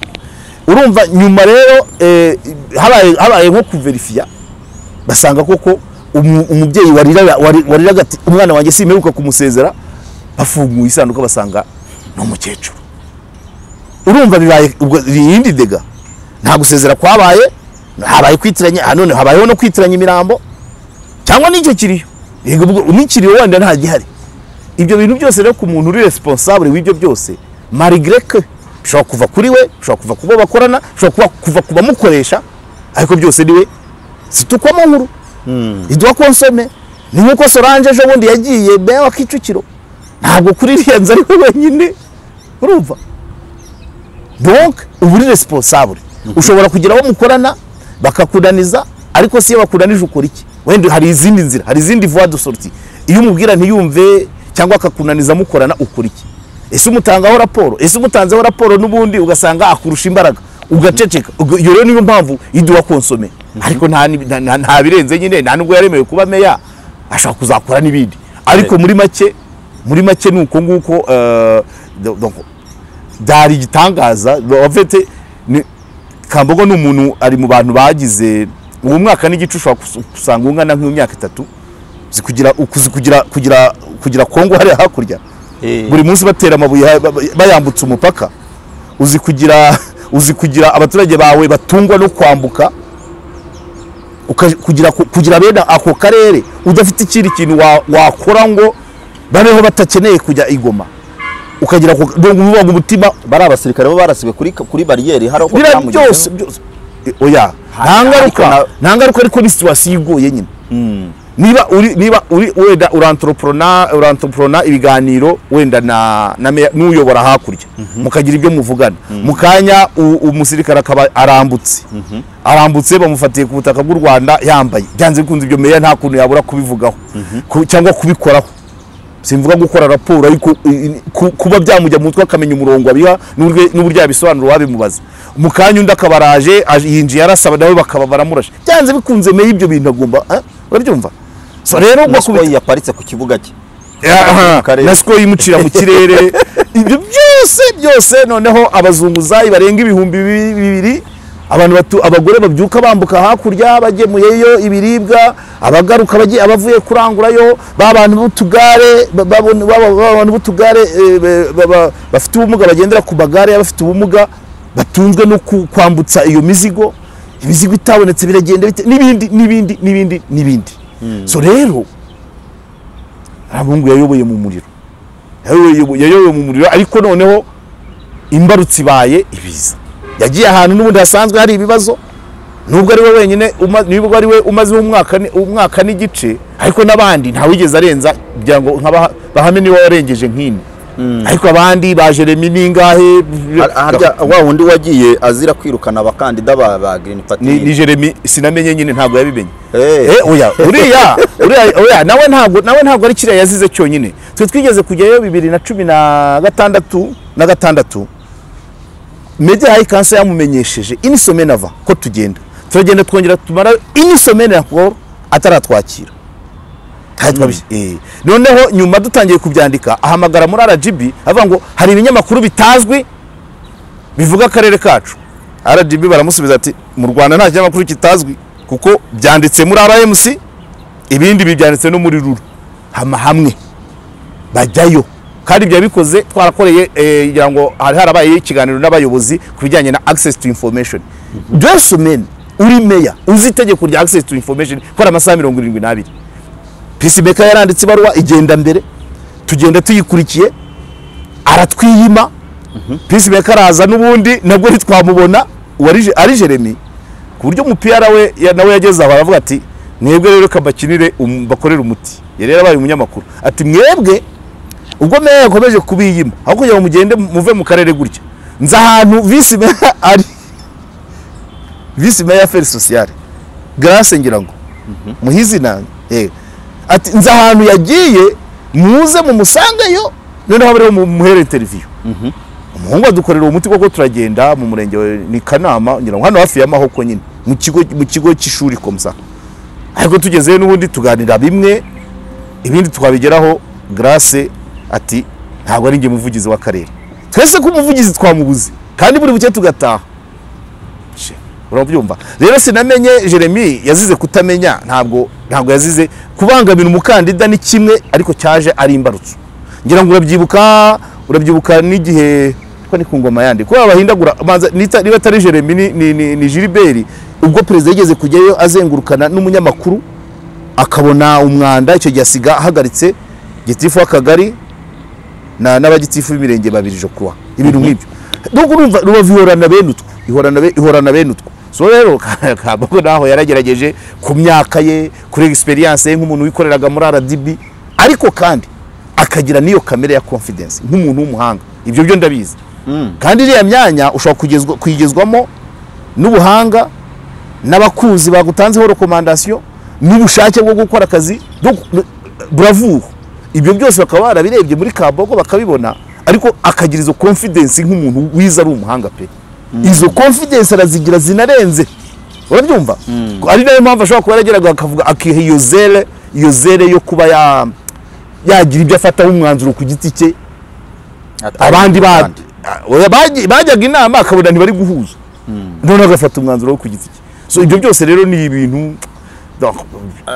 urumva nyuma rero eh, habaye habaye nko kuverifiya basanga koko umu- umubyeyi wariraga wari- wariraga ati umwana wanjye simeruka kumusezera bafunguye isanduka basanga ni umukecuru urumva bibaye ubwo irindi dega nta gusezera kwabaye habaye kwitiranya ah, none habayeho no kwitiranya imirambo cyangwa n'icyo kiriyo yego ubwo unikiriye wenda nta gihari ibyo bintu byose rero ku muntu uri responsable w'ibyo byose malgré que bishobora kuva kuri we bishobora kuva ku bo bakorana bishobora kuba kuva ku bamukoresha ariko byose ni we situkwamo nkuru iduha konsome ni nk'uko solange ejo bundi yagiye bewa kicukiro ntabwo kuri iriya nzu ari we wenyine urumva donc uba uri responsable ushobora kugira abo mukorana bakakunaniza ariko si iyo bakunanije ukora iki wenda hari izindi nzira hari izindi voie de sortie iyo umubwira ntiyumve cyangwa akakunaniza mukorana ukora iki ese umutangaho raporo ese umutanzeho raporo n'ubundi ugasanga akurusha imbaraga ugaceceka Ubwo iyo rero niyo mpamvu iduha konsome ariko nta ni- nta- nta- nta birenze nyine nta nubwo yaremewe kuba meya ashobora kuzakora n'ibindi ariko muri make muri make ni uko nguko eh, donc byari igitangaza en fait ni- Kambogo ni umuntu ari mu bantu bagize uwo mwaka n'igice ushobora kus- gusanga ungana nk'imyaka itatu uzi kugira ukuzi kugira kugira kugira Kongo hariya hakurya Eh. buri munsi batera amabuye ha- ba- ba- bayambutse umupaka uzi kugira uzi kugira abaturage bawe batungwa no kwambuka uka- kugira ku- kugira bene ako karere udafite ikindi kintu wa- wakora ngo babeho batakeneye kujya igoma ukagira ako- ndumva uvuga ngo umutima bariya basirikare bo barasiwe kuri kuri bariyeri hari uko biriya byamugezeho. byose byose Eh, oya nta Hari- ngaruka ariko nta ngaruka ariko ni situwasiyo igoye nyine niba uri niba uri wenda urantoropona urantoropona ibiganiro wenda na na meya- n'uyobora hakurya mukagira ibyo muvugana mu kanya u- umusirikare akaba arambutse arambutse bamufatiye ku butaka bw'u Rwanda yambaye byanze bikunze ibyo meya nta kuntu yabura kubivugaho Ku- cyangwa kubikoraho simvuga gukora raporo ariko i- i- ku- kuba byamujya mu mutwe akamenya umurongo abiha n'uburyo- n'uburyo yabisobanura wabimubaza mu kanya undi akaba araje aje- yinjiye arasaba nawe bakaba baramurashe byanze bikunze meya ibyo bintu agomba ah, urabyumva so rero na bakubita sikoyi yaparitse ku kibuga cye Aha, karere. na siko yimucira mu kirere ibyo byose byose noneho abazunguzayi barenga ibihumbi bi- bibiri abantu batu, abagore babyuka bambuka hakurya bagemuyeyo ibiribwa abagaruka bagiye abavuye kurangurayo ba bantu b'utugare ba- babon- ba- ba- ba bantu b'utugare eh, be- ba- ba- bafite ubumuga bagendera ku magare y'abafite ubumuga batunzwe no ku- kwambutsa iyo mizigo imizigo itabonetse biragenda bite- n'ibindi n'ibindi n'ibindi n'ibindi so rero ntabungu yayoboye mu muriro Yayoboye- yayoboye mu muriro ariko noneho imbarutsi ibaye ibiza yagiye ahantu n'ubundi hasanzwe hari ibibazo nubwo ari we wenyine uma- nubwo ari we umaze umwaka ni- umwaka n'igice ariko n'abandi ntawigeze arenza kugira ngo nka Baha- bahame niwe warengeje nk'ini ariko abandi ba jeremy ningahe Har- harya wa wundi wagiye azira kwirukana abakandida ba ba Green Party ni, ni jeremy sinamenye nyine ntabwo yabimenye Eh. Eh, oya uriya uriya oya nawe ntabwo nawe ntabwo ari kiriya yazize cyonyine twe twigeze kujyayo bibiri na cumi na gatandatu na gatandatu media high council yamumenyesheje ini semaine ava ko tugenda turagenda twongera tumara ini semaine encore ataratwakira Kandi twabishe- eh. noneho nyuma dutangiye kubyandika ahamagara muri rgb avuga ngo hari ibinyamakuru bitazwi bivuga akarere kacu rgb baramusubiza ati mu rwanda nta kinyamakuru kitazwi kuko byanditse muri rmc ibindi bibyanditse no muri rura hama hamwe bajyayo kandi byari bikoze twarakoreye eh, ngira ngo hari harabaye ikiganiro n'abayobozi ku bijyanye na access to information deux semaines uri meya uzi itegeko rya access to information ko ari amasaha mirongo irindwi n'abiri peacemaker yaranditse ibaruwa igenda mbere tugenda tuyikurikiye aratwiyima peacemaker araza n'ubundi nabwo ntitwamubona uwari- ari jeremy ku buryo umupira we ya- nawe yageze aho aravuga ati mwebwe rero reka mbakinire um- mbakorere umuti yari yarabaye umunyamakuru ati mwebwe ubwo meya yakomeje kubiyima aho kugira ngo mugende muve mu karere gutya nzi ahantu visi meya ari visi meya aferi sosiyale garase ngira ngo muhizi nange eh. ati nzi ahantu yagiye muze mumusangeyo noneho abe ariho mumuhere interview umuhungu adukorera uwo muti koko turagenda mu murenge wa ni kanama ngira ngo hano hafi ya mahoko nyine mu kigo mu kigo cy'ishuri komsa ariko tugezeyo n'ubundi tuganira bimwe ibindi twabigeraho grace ati ntabwo ari njye muvugizi w'akarere twese ko umuvugizi twamubuze kandi buri buke tugataha urabyumva rero sinamenye jeremy yazize kutamenya ntabwo ntabwo yazize kubangamira umukandida ni kimwe ariko cyaje ari imbarutso ngira ngo urabyibuka urabyibuka n'igihe ko ni ku ngoma yandi kubera bahindagura banza nita- niba atari jeremy ni, ni, ni, ni gilbert ubwo perezida yigeze kujyayo azengurukana n'umunyamakuru akabona umwanda icyo gihe asiga ahagaritse gitifu w'akagari na n'abagitifu b'imirenge babiri jo kuwa ibintu nk'ibyo nuko urumva rubavu ihorana bene utwo ihorana be- ihorana bene utwo so rero kabako naho yaragerageje ku myaka ye kuri experience ye nk'umuntu wikoreraga muri RDB ariko kandi akagira n'iyo kamere ya confidence nk'umuntu w'umuhanga ibyo byo ndabizi kandi iriya myanya ushobora kugezwa- kuyigezwamo n'ubuhanga n'abakuzi bagutanzeho rekomandasiyo n'ubushake bwo gukora akazi buravura ibyo byose bakaba barabirebye muri kaboko bakabibona ariko akagira izo confidence nk'umuntu wize ari umuhanga pe izo confidence arazigira zinarenze urabyumva ari nayo mpamvu ashobora kuba yarageraga akavuga akiha iyo zere iyo zere yo kuba ya- yagira ibyo afataho umwanzuro ku giti cye abandi bandi Oya, baji- bajyaga inama akabona ntibari guhuza noneho agafata umwanzuro wo ku giti cye so ibyo byose rero ni ibintu donc,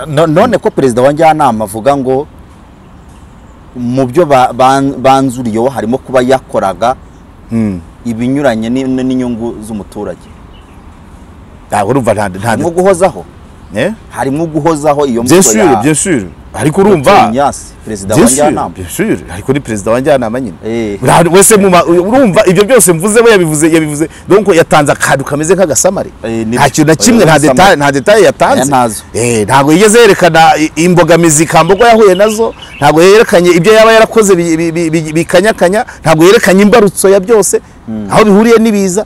No- none ko perezida wa njyanama avuga ngo mu byo ba- ban- banzuriyeho harimo kuba yakoraga ibinyuranye ni- n'inyungu z'umuturage ntabwo urumva nta nta harimo guhozaho Eh? harimo guhozaho iyo bien mvugo sûr bien sûr ariko urumva Nyasi perezida wa bien sûr njyanama bien sûr ariko ni perezida wa njyanama nyine Eh. Nta- wese mu ma- urumva ibyo byose mvuze we yabivuze yabivuze donc yatanze akantu kameze nk'agasamare Eh, ni- nta kintu na oya, kimwe nta agasamare. detail nta detail Aya yatanze ntazo. Eh, ntabwo yigeze yerekana i- imbogamizi Kambogo yahuye nazo ntabwo yerekanye ibyo yaba yarakoze bi- bi- bi- bi- bikanyakanya ntabwo yerekanye imbarutso ya byose aho bihuriye n'ibiza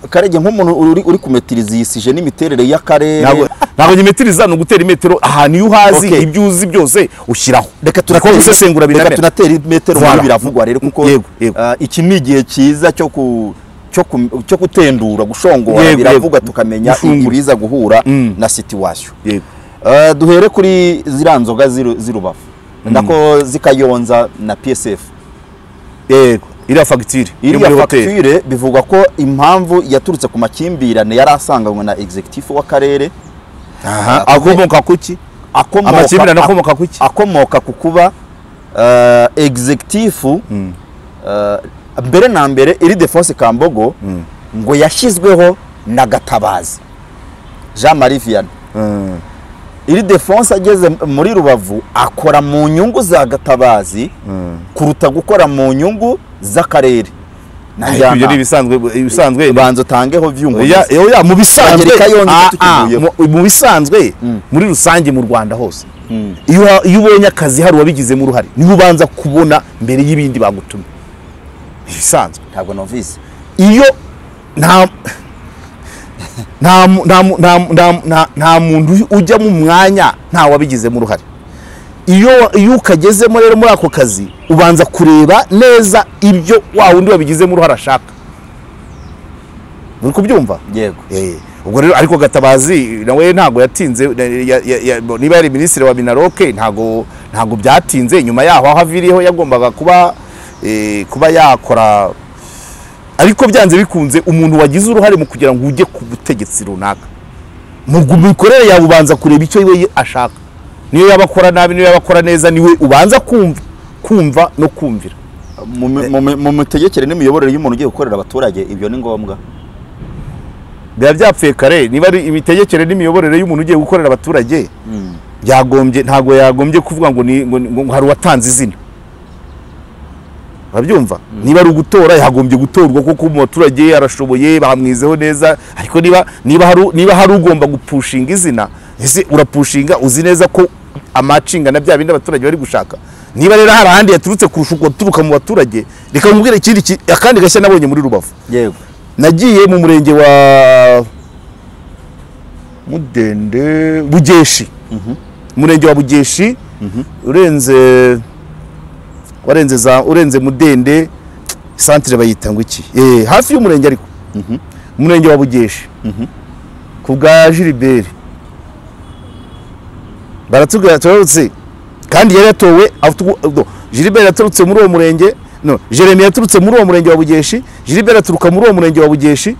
karege nk'umuntu uri, uri kumetirizisije n'imiterere y'akarere ntabwo ntabwo nyimetiriza ni ugutera imetero ahantu iyo uhazi Okay. ibyo uzi byose ushyiraho reka kuko gusesengura reka biramera turatera metero Voilà. muri biravugwa rero kuko Yego, yego. ah, iki ni igihe cyiza cyo ku cyo, ku- cyo gutendura gushongora Yego, biravugwa yego. tukamenya Gufungura. ibiza guhura Mm. na situation yego Ah, duhere kuri ziriya nzoga z'i- z'i rubavu nako zikayonza na psf yego iriya fagitire yo iriya muri hoteli fagitire bivugwa ko impamvu yaturutse ku makimbirane yari asanganywe na executive w'akarere aha akomoka kuki akomoka- amakimbirane akomoka kuki akomoka ku kuba eh, executive eh, mbere na mbere iri defonse kambogo ngo yashyizweho na gatabazi jean marie vianney iri defonse ageze muri rubavu akora mu nyungu za gatabazi kuruta gukora mu nyungu z'akarere na Ariko ibyo ni njyanama. ibisanzwe ibisanzwe banza utangeho Oya, vyungu oya, mu bisanzwe Abangerika yongeye Ah, ah, tukivuyeho. mu- mu bisanzwe muri rusange mu rwanda hose iyo uha- iyo ubonye akazi hari uwabigizemo uruhare niho ubanza kubona mbere y'ibindi bagutumye ibisanzwe ntabwo numvise iyo nta nta mu- nta mu- nta mu- nta mu- nta- nta muntu ujya mu mwanya nta wabigizemo uruhare iyo iyo ukagezemo rero muri ako kazi ubanza kureba neza ibyo wa wundi wabigizemo uruhare ashaka uri kubyumva yego Eh, ubwo rero ariko gatabazi nawe ntabwo yatinze na- ya- ya- ya- niba yari minisitiri wa minaroke ntabwo ntabwo byatinze nyuma yaho aho aviriyeho yagombaga kuba eh, kuba yakora ariko byanze bikunze umuntu wagize uruhare mu kugira ngo ujye ku butegetsi runaka mu gu- mikorere yawe ubanza kureba icyo we ashaka niyo yaba akora nabi niyo yaba akora neza niwe ubanza kumva kumva no kumvira mu mi- mu mi- mu mitegekere n'imiyoborere y'umuntu ugiye gukorera abaturage ibyo ni ngombwa biba byapfuye kare niba ari imitegekere n'imiyoborere y'umuntu ugiye gukorera abaturage yagombye ntabwo yagombye kuvuga ngo ni ngo, ngo, ngo hari uwatanze izina urabyumva niba ari ugutora yagombye gutorwa kuko mu baturage arashoboye bamwizeho neza ariko niba niba hari u- niba hari ugomba gupushinga izina ese urapushinga uzi neza ko amacinga na bya bindi abaturage bari gushaka niba rero hari ahandi yaturutse kurusha uturuka mu baturage reka nkubwire ikindi ki- akandi gashya nabonye muri rubavu yego nagiye mu murenge wa mudende bugeshi umurenge wa bugeshi urenze warenze za urenze mudende santire bayita ngo iki Eh, hafi y'umurenge ariko umurenge wa bugeshi ku bwa jiriberi baratubwira turarutse kandi yari yatowe afite- no, Gilbert yaturutse muri uwo murenge no Jeremy yaturutse muri uwo murenge wa Bugeshi Gilbert aturuka muri uwo murenge wa Bugeshi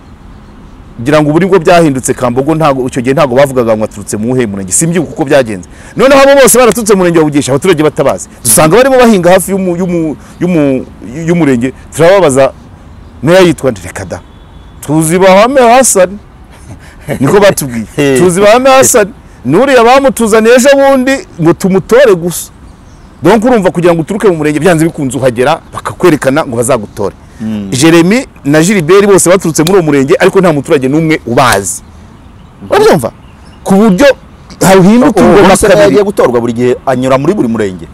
ngira ngo ubu nibwo byahindutse kambogo ntago icyo gihe ntago bavugaga ngo aturutse mu wuhe murenge simbyuka uko byagenze noneho abo bose baraturutse mu murenge wa bugesha abaturage batabazi dusanga barimo bahinga hafi y'umu- y'umu- y'umu- y'umurenge turababaza meya yitwa nde? reka da tuzi bahame hasani niko batubwiye tuzi bahame hasani n'uriya bamutuzaniye ejo bundi ngo tumutore gusa donc urumva kugira ngo uturuke mu murenge byanze bikunze uhagera bakakwerekana ngo bazagutore jeremy na gilbert bose baturutse muri uwo murenge ariko nta muturage n'umwe ubazi urabyumva ku buryo hahinduka ubu ubwo se nawe agiye kabiri gutorwa buri gihe anyura muri buri murenge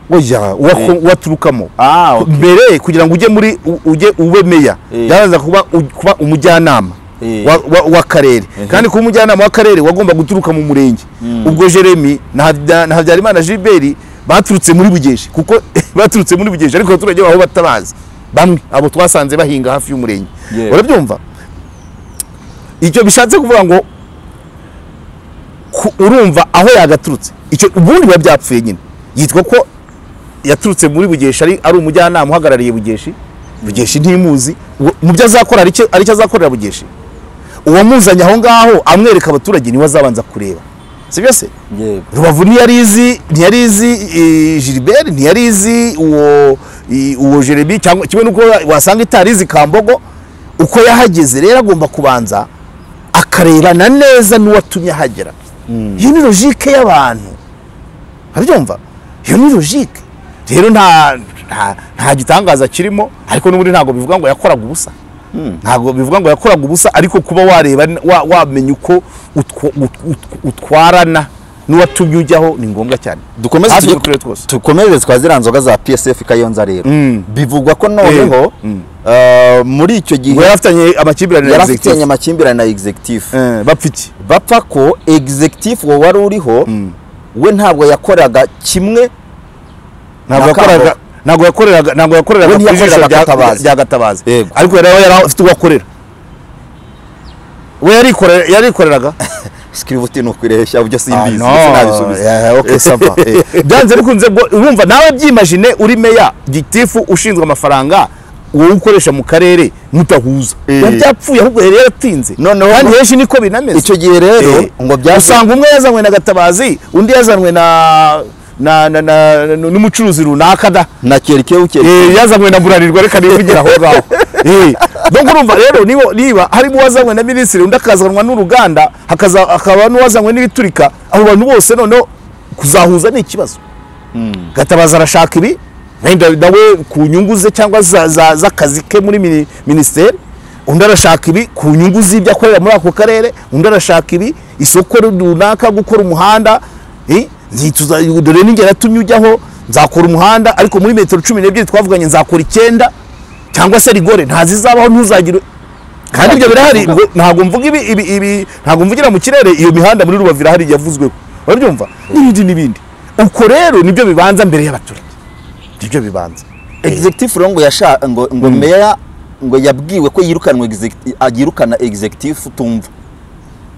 oya uwako- uwaturukamo ah ok. mbere kugira ngo ujye muri u- ujye ube meya Eh. byabanza kuba u- kuba umujyanama Eh. wa- wa- w'akarere kandi kuba umujyanama w'akarere wagomba guturuka mu murenge ubwo jeremy na Habya- na habyarimana gilbert baturutse muri bugeshi kuko baturutse muri bugeshi ariko abaturage baho batabazi bamwe abo twasanze bahinga hafi y'umurenge Yeah. urabyumva icyo bishatse kuvuga ngo ku- urumva aho yagaturutse icyo ubundi biba byapfuye nyine yitwa ko yaturutse muri bugeshi ari, ari umujyanama uhagarariye bugeshi bugeshi ntimuzi Uwo- mu byo azakora ari icyo- ari icyo azakorera bugeshi uwamuzanye aho ngaho amwereka abaturage niwe azabanza kureba sibyo se yewe rubavu ntiyari izi ntiyari izi eh, gilbert ntiyari izi uwo i- uwo jeremy cyangwa kimwe n'uko wasanga itari izi kambogo uko yahageze rero agomba kubanza akarebana neza n'uwatumye ahagera iyo ni logike y'abantu urabyumva iyo ni logike rero nta nta- nta gitangaza kirimo ariko n'ubundi ntabwo bivuga ngo yakoraga ubusa ntabwo bivuga ngo yakoraga ubusa ariko kuba wareba wa- wamenya uko utw- ut- ut- utwarana n'uwatumye ujyaho ni ngombwa cyane dukomeze Hafi tujye buri turere twose. dukomereze twa ziriya nzoga za psf kayonza rero Mm. bivugwa ko noneho eh, muri icyo ngo gihe yarafitanye amakimbirane na yarafitanye executive amakimbirane na executive Eh, bapfa iki bapfa ko executive wo wari uriho we ntabwo yakoraga kimwe ntabwo Na Kambo. yakoraga ntabwo yakoreraga ntabwo yakoreraga We ku jisho ntiyakoreraga rya- Gatabazi. rya gatabazi Yego. ariko yari yari afite uwo akorera we yarikore- yarikoreraga sikirivuti ni ukureshya byo simbizi Ah, no. ndetse nabisubiza Yeah, okay, sava. Eh. byanze bikunze ubwo urumva nawe byimajine uri meya gitifu ushinzwe amafaranga wowe ukoresha mu karere mutahuza Eh. biba byapfuye ahubwo yari yaratinze Noneho- kandi henshi niko binameze icyo gihe rero Eh. ngo byaje usanga umwe yazanywe na gatabazi undi yazanywe na na- na- na- na- n'umucuruzi runaka da na kerikewu Eh, yazanywe na buranirwa reka nivugire aho ngaho Eh, donc urumva rero niba, niba harimo uwazanywe na minisitiri undi akazanwa n'uruganda hakaza- hakaba n'uwazanywe n'ibiturika abo bantu bose noneho kuzahuza ni ikibazo gatabaza arashaka ibi wenda nawe ku nyungu ze cyangwa za- za- z'akazi ke muri mini- minisiteri undi arashaka ibi ku nyungu z'ibyo akorera muri ako karere undi arashaka ibi isoko runaka gukora umuhanda eh, ntituza- dore n'inge natumye ujyaho nzakora umuhanda ariko muri metero cumi n'ebyiri twavuganye nzakora icyenda cyangwa se rigore ntazizabaho ntuzagire kandi ibyo birahari ngo ntabwo mvuga ibi ibi ibi ntabwo mvugira mu kirere iyo mihanda muri rubavu irahari yavuzweho urabyumva n'ibindi n'ibindi uko rero nibyo bibanza mbere y'abaturage nibyo bibanza executive rero ngo yasha ngo ngo meya ngo yabwiwe ko yirukanwe exec- ah, yirukana executive tumva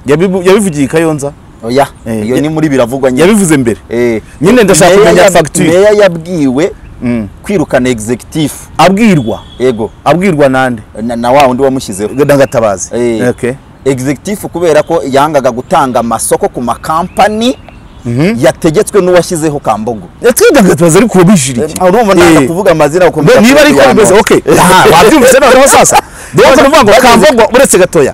Yabibu- yabivugiye i kayonza oya Eh, iyo ya- ni muri biravugwa nyine yabivuze mbere Eh, Nyine ndashaka meya kumenya yab- facture. meya yabwiwe kwirukana executive abwirwa yego abwirwa nande na, na wa wundi wamushyizeho ndagatabaza Eh, executive kubera ko yangaga gutanga amasoko ku makampani yategetswe n'uwashyizeho kambogo yatwidagatabaza ariko Eh, ubishiriye urumva ntabwo kuvuga amazina Be- ukomeza niba ari ko kubihanura. bimeze ok Aha, wabyumvise noneho sasa rero tuvuga ngo kambogo uretse gatoya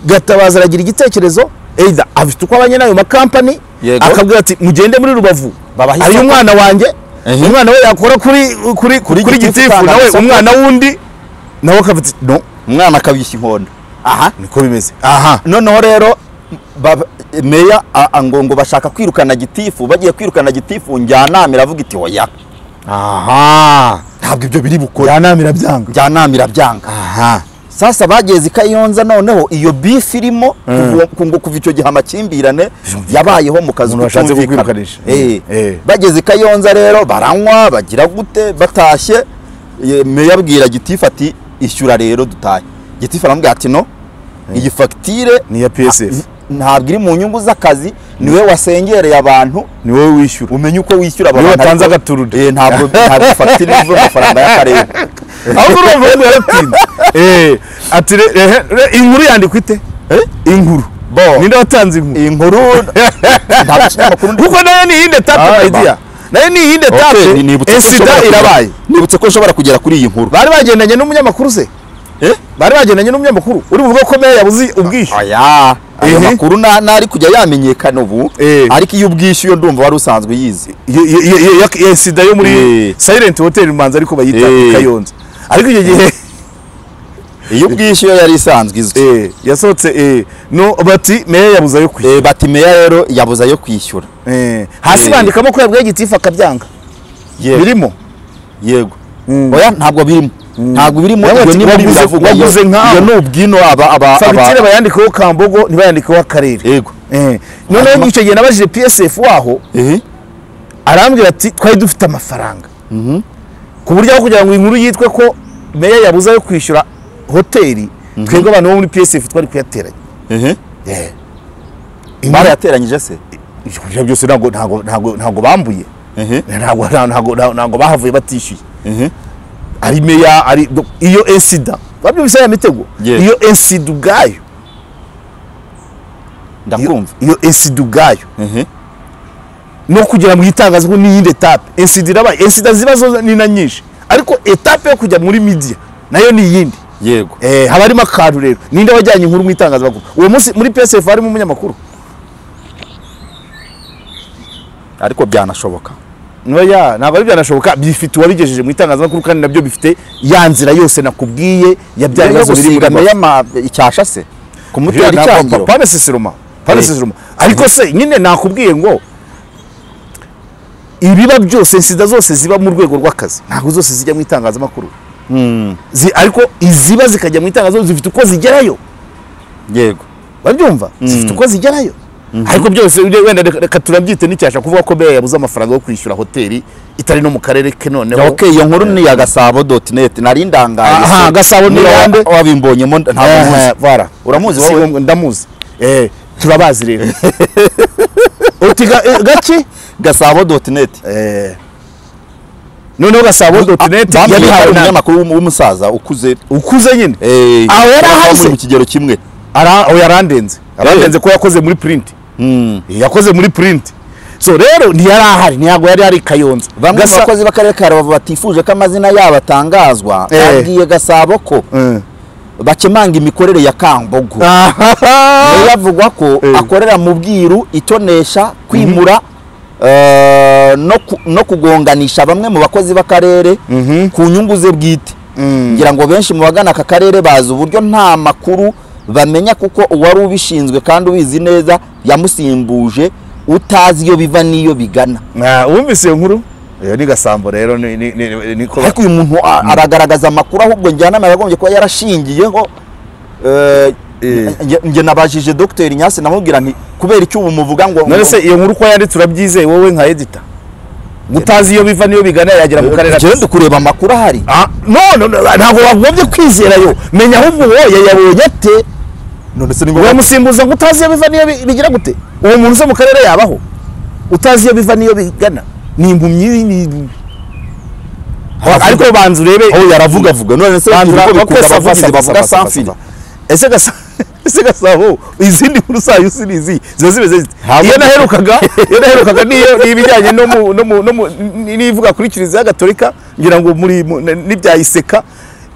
gatabaza aragira igitekerezo either afite uko abanye n'ayo makampani Yego. akabwira ati mugende muri rubavu Babahe hari isoko. umwana wanjye Ehe. umwana we yakora kuri kuri kuri, Gitifu gitifu utanga nawe isoko. umwana wundi nawe akavuga ati no umwana akabishya inkondo aha niko bimeze aha noneho rero bab- meya a- a- ngo ngo bashaka kwirukana gitifu bagiye kwirukana gitifu njyanama iravuga iti oya aha ntabwo ibyo biri bukore yanamira byanga njyanama irabyanga aha sasa bageze i kayonza noneho iyo bifu irimo kuva- ku- ngo kuva icyo gihe amakimbirane yabayeho mu kazi Umuntu washatse kutumvikana. kukwirukanisha. Eh, Eh. bageze i kayonza rero baranywa bagira gute batashye eh, meya abwira gitifu ati ishyura rero dutahe gitifu aramubwira ati no iyi fagitire ni iya psf ntabwo iri mu nyungu z'akazi niwe wasengereye abantu ni wowe wishyura umenye uko wishyura Niwe abantu watanze ariko- agaturude. Eh, ntabwo ntabwo fagitire ivuga amafaranga y'akarere ahubwo urumva wenda yaratinda Eh, ati re- ehe, re- iyi nkuru yandikwa ite inkuru Bo. ninde watanze inkuru inkuru ntabwo ikinyamakuru ndi kuko nayo ni iyindi Ah, etape ba. idea nayo ni iyindi Okay, ni- etape nibutse ko esida ushobora kugera- irabaye nibutse ko ushobora kugera kuri iyi nkuru bari bagendanye n'umunyamakuru se bari bagendanye n'umunyamakuru uri buvuge ko meya yabuze ubwishyu aya ayo Ehe. makuru na- ntari kujya yamenyekana ubu Eh. ariko iyo ubwishyu yo ndumva wari usanzwe uyizi Ye- ye- ye- ye- ya- ya sida yo muri Eh. silent hotel imanza ariko bayita Eh. kayonza ariko icyo gihe iyo ubwishyu yo yari isanzwe izwi eh, yasohotse eh, no bati meya yabuze ayo kwishyura Eh, bati meya rero yabuze ayo kwishyura Eh, hasi Eh. bandikamo ko yabwiye gitifu akabyanga birimo yego oya ntabwo birimo ntabwo birimo Nawe ibyo ati, niba waguze- biravugwa, iyo- waguze nk'aho. iyo ni ubwino aba aba fagitire aba bayandikeho kambogo ntibayandikeho akarere yego Eh, noneho Hanyuma- icyo gihe nabajije psf waho ehe arambwira ati twari dufite amafaranga ku buryo aho kugira ngo inkuru yitwe ko meya yabuze ayo kwishyura hoteli twebwe abantu bo muri psf twari kuyateranya ehe Eh, barayateranyije se ibyo byose ntabwo ntabwo- ntabwo- ntabwo bambuye ehe ntabwo ntabwo- ntabwo- ntabwo bahavuye batishyuye ehe ari meya ari do- iyo esida babyumvise ya mitego Yes. iyo esida ubwayo iyo- ndakumva iyo esida ubwayo ehe no kugira ngo yitangaze ko n'iyindi etape esida irabaye esida ziba zo ni na nyinshi ariko etape yo kujya muri midiya nayo ni iyindi yego Eh, haba harimo akantu rero ninde wajyanye inkuru mu itangazamakuru uwo munsi muri psf harimo umunyamakuru ariko byanashoboka Noya, ntabwo ari byanashoboka bifite uwabigejeje mu itangazamakuru kandi nabyo bifite ya nzira yose nakubwiye ya bya rero bibazo biri muri gusiga Rwanda. meya ma- icyasha se kumutera icyangiro pame sisiroma pame Eh. sisiroma ariko se nyine nakubwiye ngo ibiba byose sida zose ziba mu rwego rw'akazi ntabwo zose zijya mu itangazamakuru Zi- ariko iziba zikajya mu itangazamakuru zifite uko zigerayo yego babyumva zifite uko zigerayo ariko byose wenda- wenda reka- reka turabyite n'icyasha kuvuga ko meya yabuze amafaranga yo kwishyura hoteli itari no mu karere ke noneho ok iyo nkuru ni iya gasabo doti neti nari ndangaye Aha, se. Gasabo ni Niba ayande. wabimbonyemo ntabwo muzi bara Uramuzi Si wowe? ngombwa, ndamuzi eh turabazi rero uti ga- eh, gake gasabo doti neti Eh, noneho gasabo doti neti bamuhaye yabihawe na umunyamakuru w'um- w'umusaza ukuze ukuze nyine Eh, Aho yari bakaba ahari muri se? mu kigero kimwe Ara- oya, arandenze arandenze ko yakoze muri purinti Mm. yakoze muri purinti so rero ntiyari ahari ntabwo yari ari i kayonza bamwe mu Gasa- bakozi b'akarere ka rubavu batifuje ko amazina yabo atangazwa Eh. babwiye gasabo ko Eh. bakemanga imikorere ya kambogo Ahaha. biravugwa ko Eh. akorera mu bwiru itonesha kwimura eh, no ku- no kugonganisha bamwe mu bakozi b'akarere ku nyungu ze bwite ngira ngo benshi mu bagana aka karere bazi uburyo nta makuru bamenya kuko uwari ubishinzwe kandi ubizi neza yamusimbuje utazi iyo biva n'iyo bigana Ah, wumvise iyo nkuru iyo ni gasambo rero ni- ni- ni- niko ariko uyu muntu a- aragaragaza amakuru ahubwo njyanama yagombye kuba yarashingiyeho eh, Eh. nge- nge nabajije dogiteri nyasi namubwira nti kubera icyo ubu muvuga ngo none se iyo nkuru uko yanditse urabyizeye wowe nka edita utazi iyo biva niyo bigana yagera mu karere Njyewe ati- ndi kureba amakuru ahari Ah, no no, no, ntabwo wagombye kwizera yo menya ahubwo uwo yayabonye ate none se uramusimbuza ngo utazi iyo biva niyo bi- bigira gute uwo muntu uza mu karere yabaho utazi iyo biva niyo bigana ni impumyi ni Aravuga. ariko banza urebe aho yaravugavuga none se Banza ibigo urebe ko bikurura sava, abavugizi sava, bavuga sava, sava, samfiri sava. ese gasa ese gasabo izindi nkuru zayo sinizi ziba zimeze zite Ntabwo- iyo naherukaga iyo naherukaga niyo ni ibijyanye no mu no mu no mu ni- n'ivuga kuri kiliziya gatolika ngira ngo muri mu- ni- n'ibyayiseka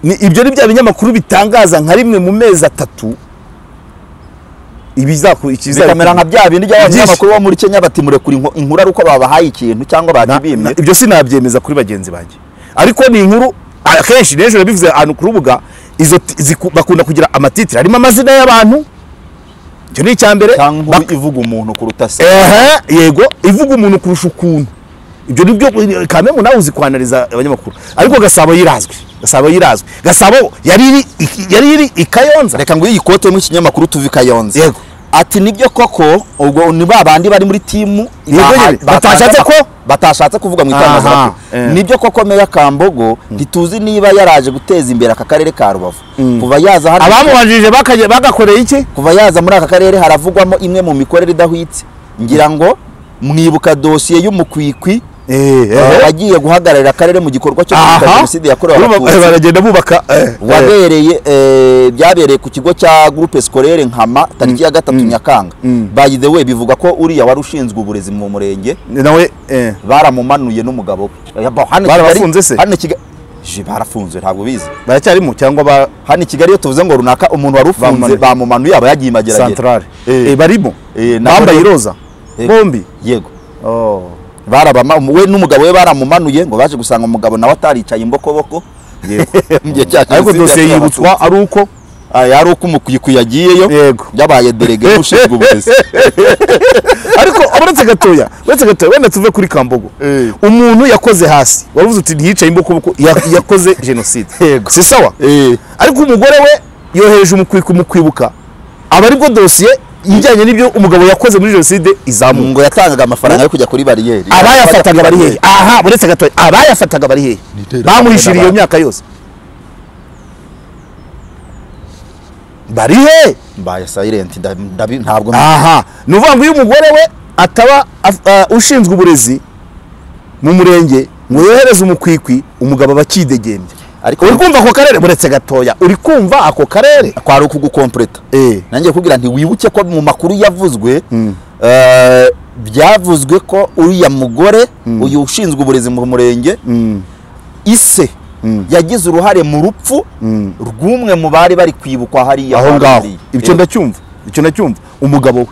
ni ibyo ni bya binyamakuru bitangaza nka rimwe mu mezi atatu ibizaku bikamera nka bya bindi by'abanyamakuru Byinshi. bo muri kenya bati murekura inko- inkuru ari uko babahaye ikintu cyangwa Na- bakibimye ibyo sinabyemeza kuri bagenzi banjye ariko ni inkuru akenshi n'ejo bivuze ahantu ku rubuga izo ti- ziku- bakunda kugira amatitire harimo amazina y'abantu icyo ni icya mbere cyangwa inkuru Bak- ivuga umuntu kuruta se ehe yego ivuga umuntu kurusha ukuntu ibyo ni byo kamemu nawe uzi kwanariza abanyamakuru ariko gasabo yirazwi gasabo yirazwi gasabo yari iri i- yari iri i kayonza reka nguhe iyi kote mu kinyamakuru tuve i kayonza Yego. ati nibyo koko ubwo ni ba bandi bari muri timu Yego baha- nyine, batashatse batanze- ko? batashatse kuvuga mu Aha, itangazamakuru eh. nibyo koko meya kambogo ntituzi niba yaraje guteza imbere aka karere ka rubavu kuva yaza hano abamubajije bakaje- bagakoreye iki kuva yaza muri aka karere haravugwamo imwe mu mikorere idahwitse ngira ngo mwibuka dosiye y'umukwikwi Eh, eee wagiye guhagararira akarere mu gikorwa cyo kwibuka jenoside yakorewe abatutsi baragenda bubaka eh, eh. wabereye eh, byabereye ku kigo cya groupe scolaire nkama tariki ya gatatu nyakanga Mm. by the way bivuga ko uriya wari ushinzwe uburezi mu murenge nawe eh. baramumanuye n'umugabo we Yaba- hano Barabafunze Kigali- se? hano Kiga- Je, barafunzwe ntabwo bizi baracyarimo cyangwa ba hano i kigali iyo tuvuze ngo runaka umuntu wari ufunze Bamumanuye. bamumanuye aba yagiye mageragere santarare Eh. Eh, barimo Eh, na- bambaye iroza Eh. bombi yego Oh. barabama we n'umugabo we baramumanuye ngo baje gusanga umugabo nawe ataricaye imbokoboko mu gihe cya ariko Jenoside dosiye yakorewe yibutswa ari uko Aya yari uko umukwiye yagiyeyo Yego. yabaye derege ushinzwe uburezi ariko uretse gatoya uretse gatoya wenda tuve kuri kambogo Eh. umuntu yakoze hasi wavuze uti ntiyicaye imbokoboko ya- yakoze jenoside Yego. si sawa ariko umugore we yohereje umukwi kumukwibuka aba aribwo dosiye ijyanye n'ibyo umugabo yakoze muri jenoside izamuka ngo yatangaga amafaranga yo kujya kuri bariyeri abayafataga bari hehe aha uretse gatoya abayafataga bari hehe iterabwoba bamuhishiriye iyo n'abantu. myaka yose bari hehe mbaye silent nda- ndabi- ntabwo aha ni ukuvuga ngo iyo umugore we ataba af- ah, ushinzwe uburezi mu murenge ngo yohereze umukwikwi umugabo aba akidegembya ariko uri kumva ako karere buretse gatoya uri kumva ako karere kwari ukugukompleta Eh. nanjye kubwira nti wibuke ko mu makuru yavuzwe eh, byavuzwe ko uriya mugore uyu ushinzwe uburezi mu murenge ise yagize uruhare mu rupfu rw'umwe mu bari bari kwibukwa hariya aho ngaho hariya. ibyo ndacyumva icyo ndacyumva umugabo we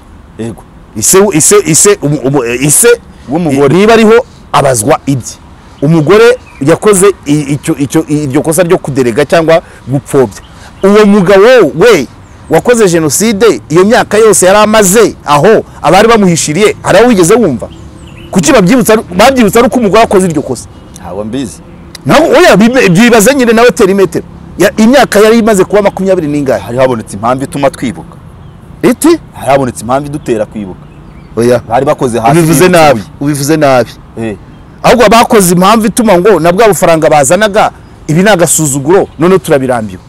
yego ise ise ise umu- umu- eh, ise W'umugore. niba ariho abazwa ibye umugore yakoze i- icyo icyo iryo kosa ryo kuderega cyangwa gupfobya uwo mugabo we wakoze jenoside iyo myaka yose yari amaze aho abari bamuhishiriye hari aho wigeze wumva kuki babyibutsa babyibutsa ari uko umugore akoze iryo kosa ntabwo mbizi naho oya bibe- byibaze nyine nawe tera imetero Ya- imyaka yari imaze kuba makumyabiri n'ingahe hari habonetse impamvu ituma twibuka iti hari habonetse impamvu idutera kwibuka oya bari bakoze hasi ubivuze y'inzu. nabi ubivuze nabi Eh, ahubwo bakoze impamvu ituma ngo na bwa bufaranga bazanaga ibi ni agasuzuguro noneho turabirambiwe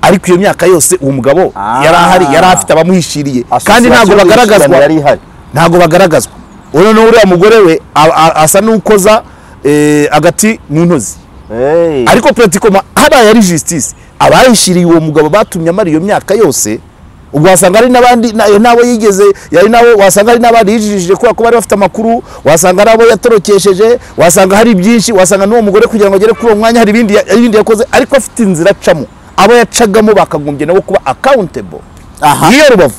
ariko iyo myaka yose uwo mugabo Ah. yari ahari yari afite abamuhishiriye kandi ntabwo association y'umushyikirano yari bagaragazwa ihari ntabwo bagaragazwa ubu noneho uriya mugore we a- a- asa n'ukoza eh, agati mu ntozi Eh, ariko puratikoma hariya yari jisitisi abayishyiriye uwo mugabo batumye amara iyo myaka yose ubwo wasanga hari n'abandi na- n'abo yigeze yari nabo wasanga hari n'abandi yijijije kubera ko bari bafite amakuru wasanga hari abo yatorokesheje wasanga hari byinshi wasanga n'uwo mugore kugira ngo agere kuri uwo mwanya hari ibindi ya- hari ibindi yakoze ariko afite inzira acamo abo yacagamo bakagombye nabo kuba akawuntebo aha ngiyo rubavu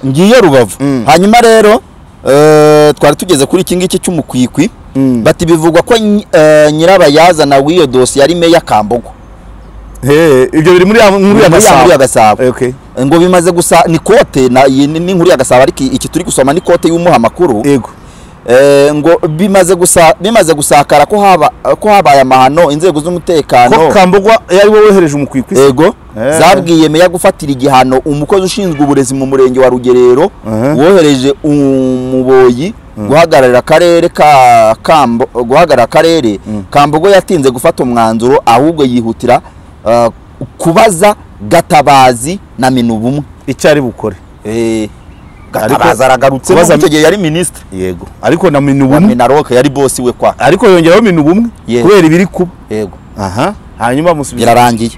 ngiye rubavu hanyuma rero eh, twari tugeze kuri iki ngiki cy'umukwikwi bati bivugwa ko nyi- eh, nyirabayazana w'iyo dosiye ari meya kambogo ibyo biri muri muri ya- muri ya gasabo ngo bimaze gusa ni kote na- iyi ni ni inkuru ya gasabo ariko iki turi gusoma ni kote y'umuha amakuru yego Eh, ngo bimaze gusa bimaze gusakara ko haba ko habaye amahano inzego ko z'umutekano kambogwa yari we wohereje umukwikwi se? ego Eh. zabwiye meya gufatira igihano umukozi ushinzwe uburezi mu murenge wa rugerero Mhm. wohereje umuboyi guhagararira akarere ka kambo guhagarara akarere kambogo yatinze gufata umwanzuro ahubwo yihutira eh, kubaza gatabazi na minubumwe icyo ari bukore Eh, Ariko- gatabazi aragarutse kubaza- icyo gihe yari minisitiri yego ariko na minu wa bumwe minaroke yari bosi we kwa ariko yongeraho minu bumwe Yego. kubera ibiri kuba yego aha hanyuma bamusubiza birarangiye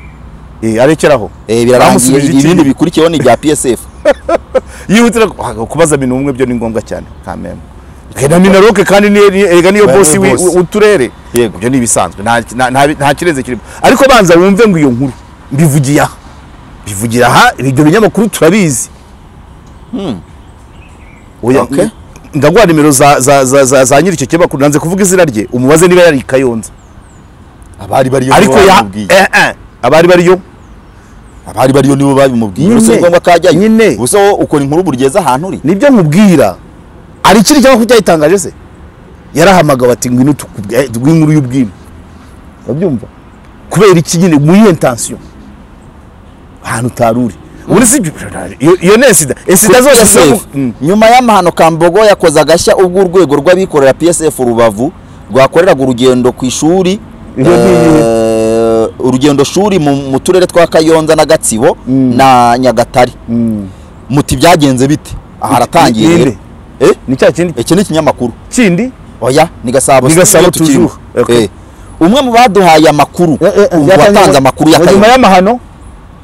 Eh, arekeraho Eh, birarangiye Bamusubije iki ibindi gihe? bikurikiyeho ni ibya psf yihutira ku- ah, kubaza minu bumwe byo ni ngombwa cyane kameme Eh, na minaroke kandi ni- ni- erega niyo Ba- bosi wi- bosi. wi- w'uturere Yego. ibyo ni ibisanzwe nta- nta- nta- nta kirenze kirimo ariko banza wumve ngo iyo nkuru mbivugiye aha mbivugira aha ibyo binyamakuru turabizi Oya, Okay. ndaguha nimero za za- za- za- za nyiri icyo kinyamakuru nanze kuvuga izina rye umubaze niba yari i kayonza abari bariyo ariko ya eh, eh, abari bariyo abari bariyo nibo babimubwiye Nyine. uretse ngombwa ko ajyayo Nyine. gusa wowe ukora inkuru burugeze ahantu uri nibyo nkubwira hari ikindi cyangwa cyayitangaje se yarahamagawe ati ngwino tukubwire rw'inkuru y'ubwino urabyumva kubera iki nyine mu iyihe ntansiyo ahantu utari uri ubundi si ibyo- iyo- iyo ni esida esida zose PSF, ziravuga- Mm. nyuma y'amahano kambogo yakoze agashya ubwo urwego rw'abikorera psf rubavu rwakoreraga urugendo ku ishuri Iyo ni iyihe? eh, urugendo shuri mu mu turere twa kayonza na gatsibo na nyagatare muti byagenze bite aha haratangiye Ni- ni rero nde? Eh, ni cya kindi iki ni ikinyamakuru kindi oya ni gasabo Ni Gasabo studio tukirimo. toujours. Okay. Eh. umwe mu baduhaye amakuru umva watanze amakuru ya nyuma Kayonza y'amahano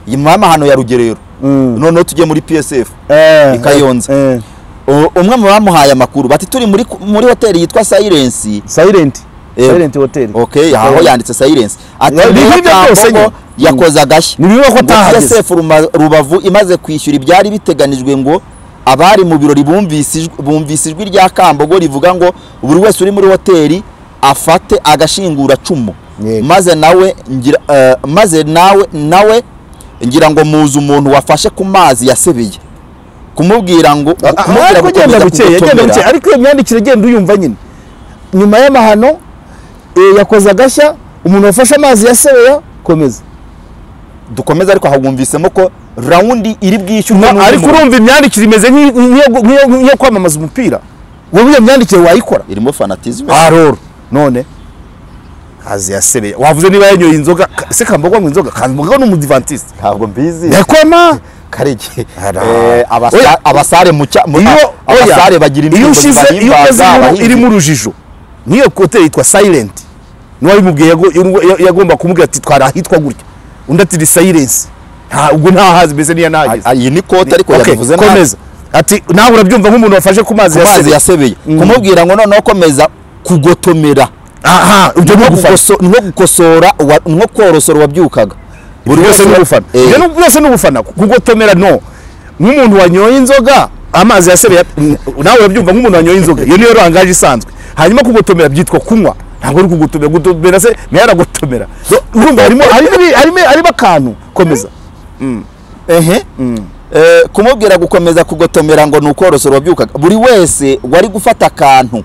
nyuma y'amahano ya rugerero Mm. noneho tujye muri PSF Eh, I Kayonza. eh, O- umwe mu bamuhaye amakuru bati turi muri muri hoteli yitwa Silence silent Eh. silent hotel okay aho yanditse Silence ati Ni "Niyo nk'ibyo Kambogo byose nyine." yakoze agashya Ni bimwe ko Ngo atahageze. PSF Ruma- Rubavu imaze kwishyura ibyari biteganijwe ngo abari mu birori bumvise ijwi- bumvise ijwi rya Kambogo rivuga ngo buri wese uri muri hoteli afate agashingura cumu Yego. maze nawe ngira eh, maze nawe nawe ngira ngo muzi umuntu wafashe ku mazi yasebeye kumubwira ngo kumubwira ariko gukomeza ugenda bukeye agenda kugotomera. bukeye ariko iyo myandikire agenda uyumva nyine nyuma y'amahano eh, yakoze agashya umuntu wafashe amazi ya sebeya komeza dukomeze ariko hawumvisemo ko rawundi iri bwishyurwe Na- n'undi ariko muntu. urumva imyandikire imeze nk'iyo- nk'iyo nk'iyo- nk'iyo kwamamaza umupira wowe iyo myandikire wayikora irimo fanatizme aroro none hazi ya sebeya wavuze niba yanyoye inzoga ka- se kambogo anywa inzoga kambogo ni umudivantiste ntabwo mbizi yakwama karege Ara. Eh, abasa- Oya. abasare mu cya mu- iyo abasare bagira iyo indirimbo ushize iyo ukoze bahimbaza inkuru abahinzi. irimo urujijo n'iyo hoteli yitwa silent n'uwabimubwiye yago- yago- yagomba kumubwira ati twari ahitwa gutya undi ati ni silence nta ubwo ntahazi meze niyo nahageze Ah, iyi ni kote ariko Okay, yabivuze nabi. komeza ati nawe urabyumva nk'umuntu wafashe ku mazi ku mazi yasebye yasebeye Mm. kumubwira ngo noneho komeza kugotomera aha ibyo ni nko ugufana gukoso- nko gukosora uwa- nko korosora uwabyukaga buri byose ni ugufana Eh, ibyo ni- byose ni ugufana kugotomera no nk'umuntu wanyoye inzoga amazi yasebye nawe urabyumva nk'umuntu wanyoye inzoga iyo niyo rangaje isanzwe hanyuma kugotomera byitwa kunywa ntabwo ari kugotomera gutomera se nayo aragotomera So, urumva harimo harimo- harimo harimo akantu komeza ehe Eh, kumubwira gukomeza kugotomera ngo ni ukorosora wabyukaga buri wese wari gufata akantu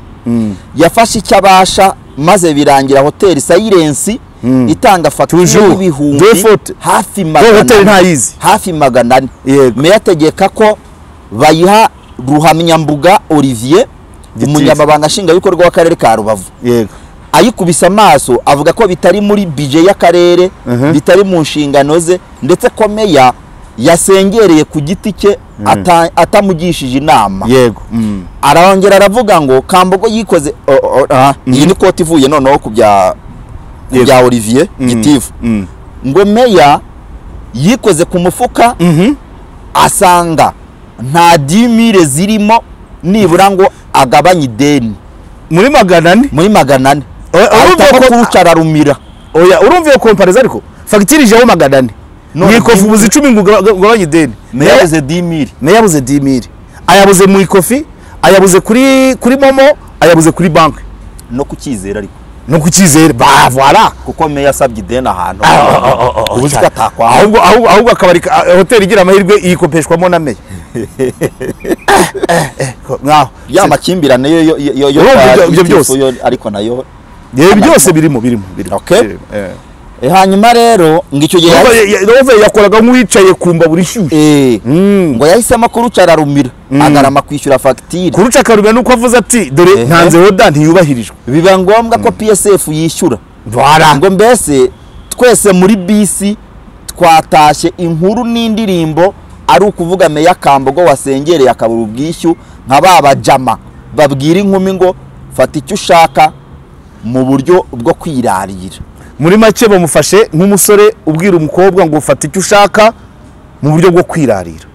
yafashe icyo abasha maze birangira hoteli sayirensi itanga fagitire Toujours. y'ibihumbi Deux fautes. hafi Ngo magana hoteli ntayizi. hafi magana ane Yego. meya ategeka ko bayiha ruhamyambuga olivier Gitifu. umunyamabanga nshingwabikorwa w'akarere ka rubavu yego ayikubise amaso avuga ko bitari muri bije y'akarere bitari mu nshingano ze ndetse ko meya yasengereye ku giti cye ata- atamugishije inama yego arongera aravuga ngo kambogo yikoze o- o- aha, iyi ni koti ivuye noneho ku bya ku Yego. bya olivier gitifu Mm. ngo meya yikoze ku mufuka Mhm. asanga nta dimire zirimo nibura ngo agabanye ideni muri magana ane muri magana ane Eh, urumva ahita ko- kurucara rumira oya urumva iyo kompareza ariko fagitire ijeho magana ane None mwikofi dimi- ubuze icumi ngo uga- ugabanye ideni meya yabuze dimire nayo yabuze dimiri ayabuze mu ikofi ayabuze kuri kuri momo ayabuze kuri banki no kucyizera ariko no kucyizere bavara kuko meya asabye ideni ahantu ubu ubuze uzi ko atakwanga ahubwo ahubwo ahubwo akabari ka- ah, hoteli igira amahirwe iyikopeshwamo na meya nkaho ya makimbirane yo yo yo yo Urumva ibyo- ibyo byose. yo- ariko nayo Eh, byose birimo birimo birimo Okay. Eh. Eh, hanyuma rero ngo icyo gihe Urumva yahise- ya- ya- urumva yakoraga nk'uwicaye ku mbabura ishyushye eh, Mm. ngo yahisemo kurucara rumira agarama kwishyura fagitire kuruca akarubya nuko avuze ati dore Ehe. ntanze oda ntiyubahirijwe biba ngombwa ko psf yishyura bara ngo mbese twese muri bisi twatashye inkuru n'indirimbo ari ukuvuga meya kambogo wasengereye akabura ubwishyu nka ba bajama babwira inkumi ngo fata icyo ushaka mu buryo bwo kwirarira muri make bamufashe nk'umusore ubwira umukobwa ngo fata icyo ushaka mu buryo bwo kwirarira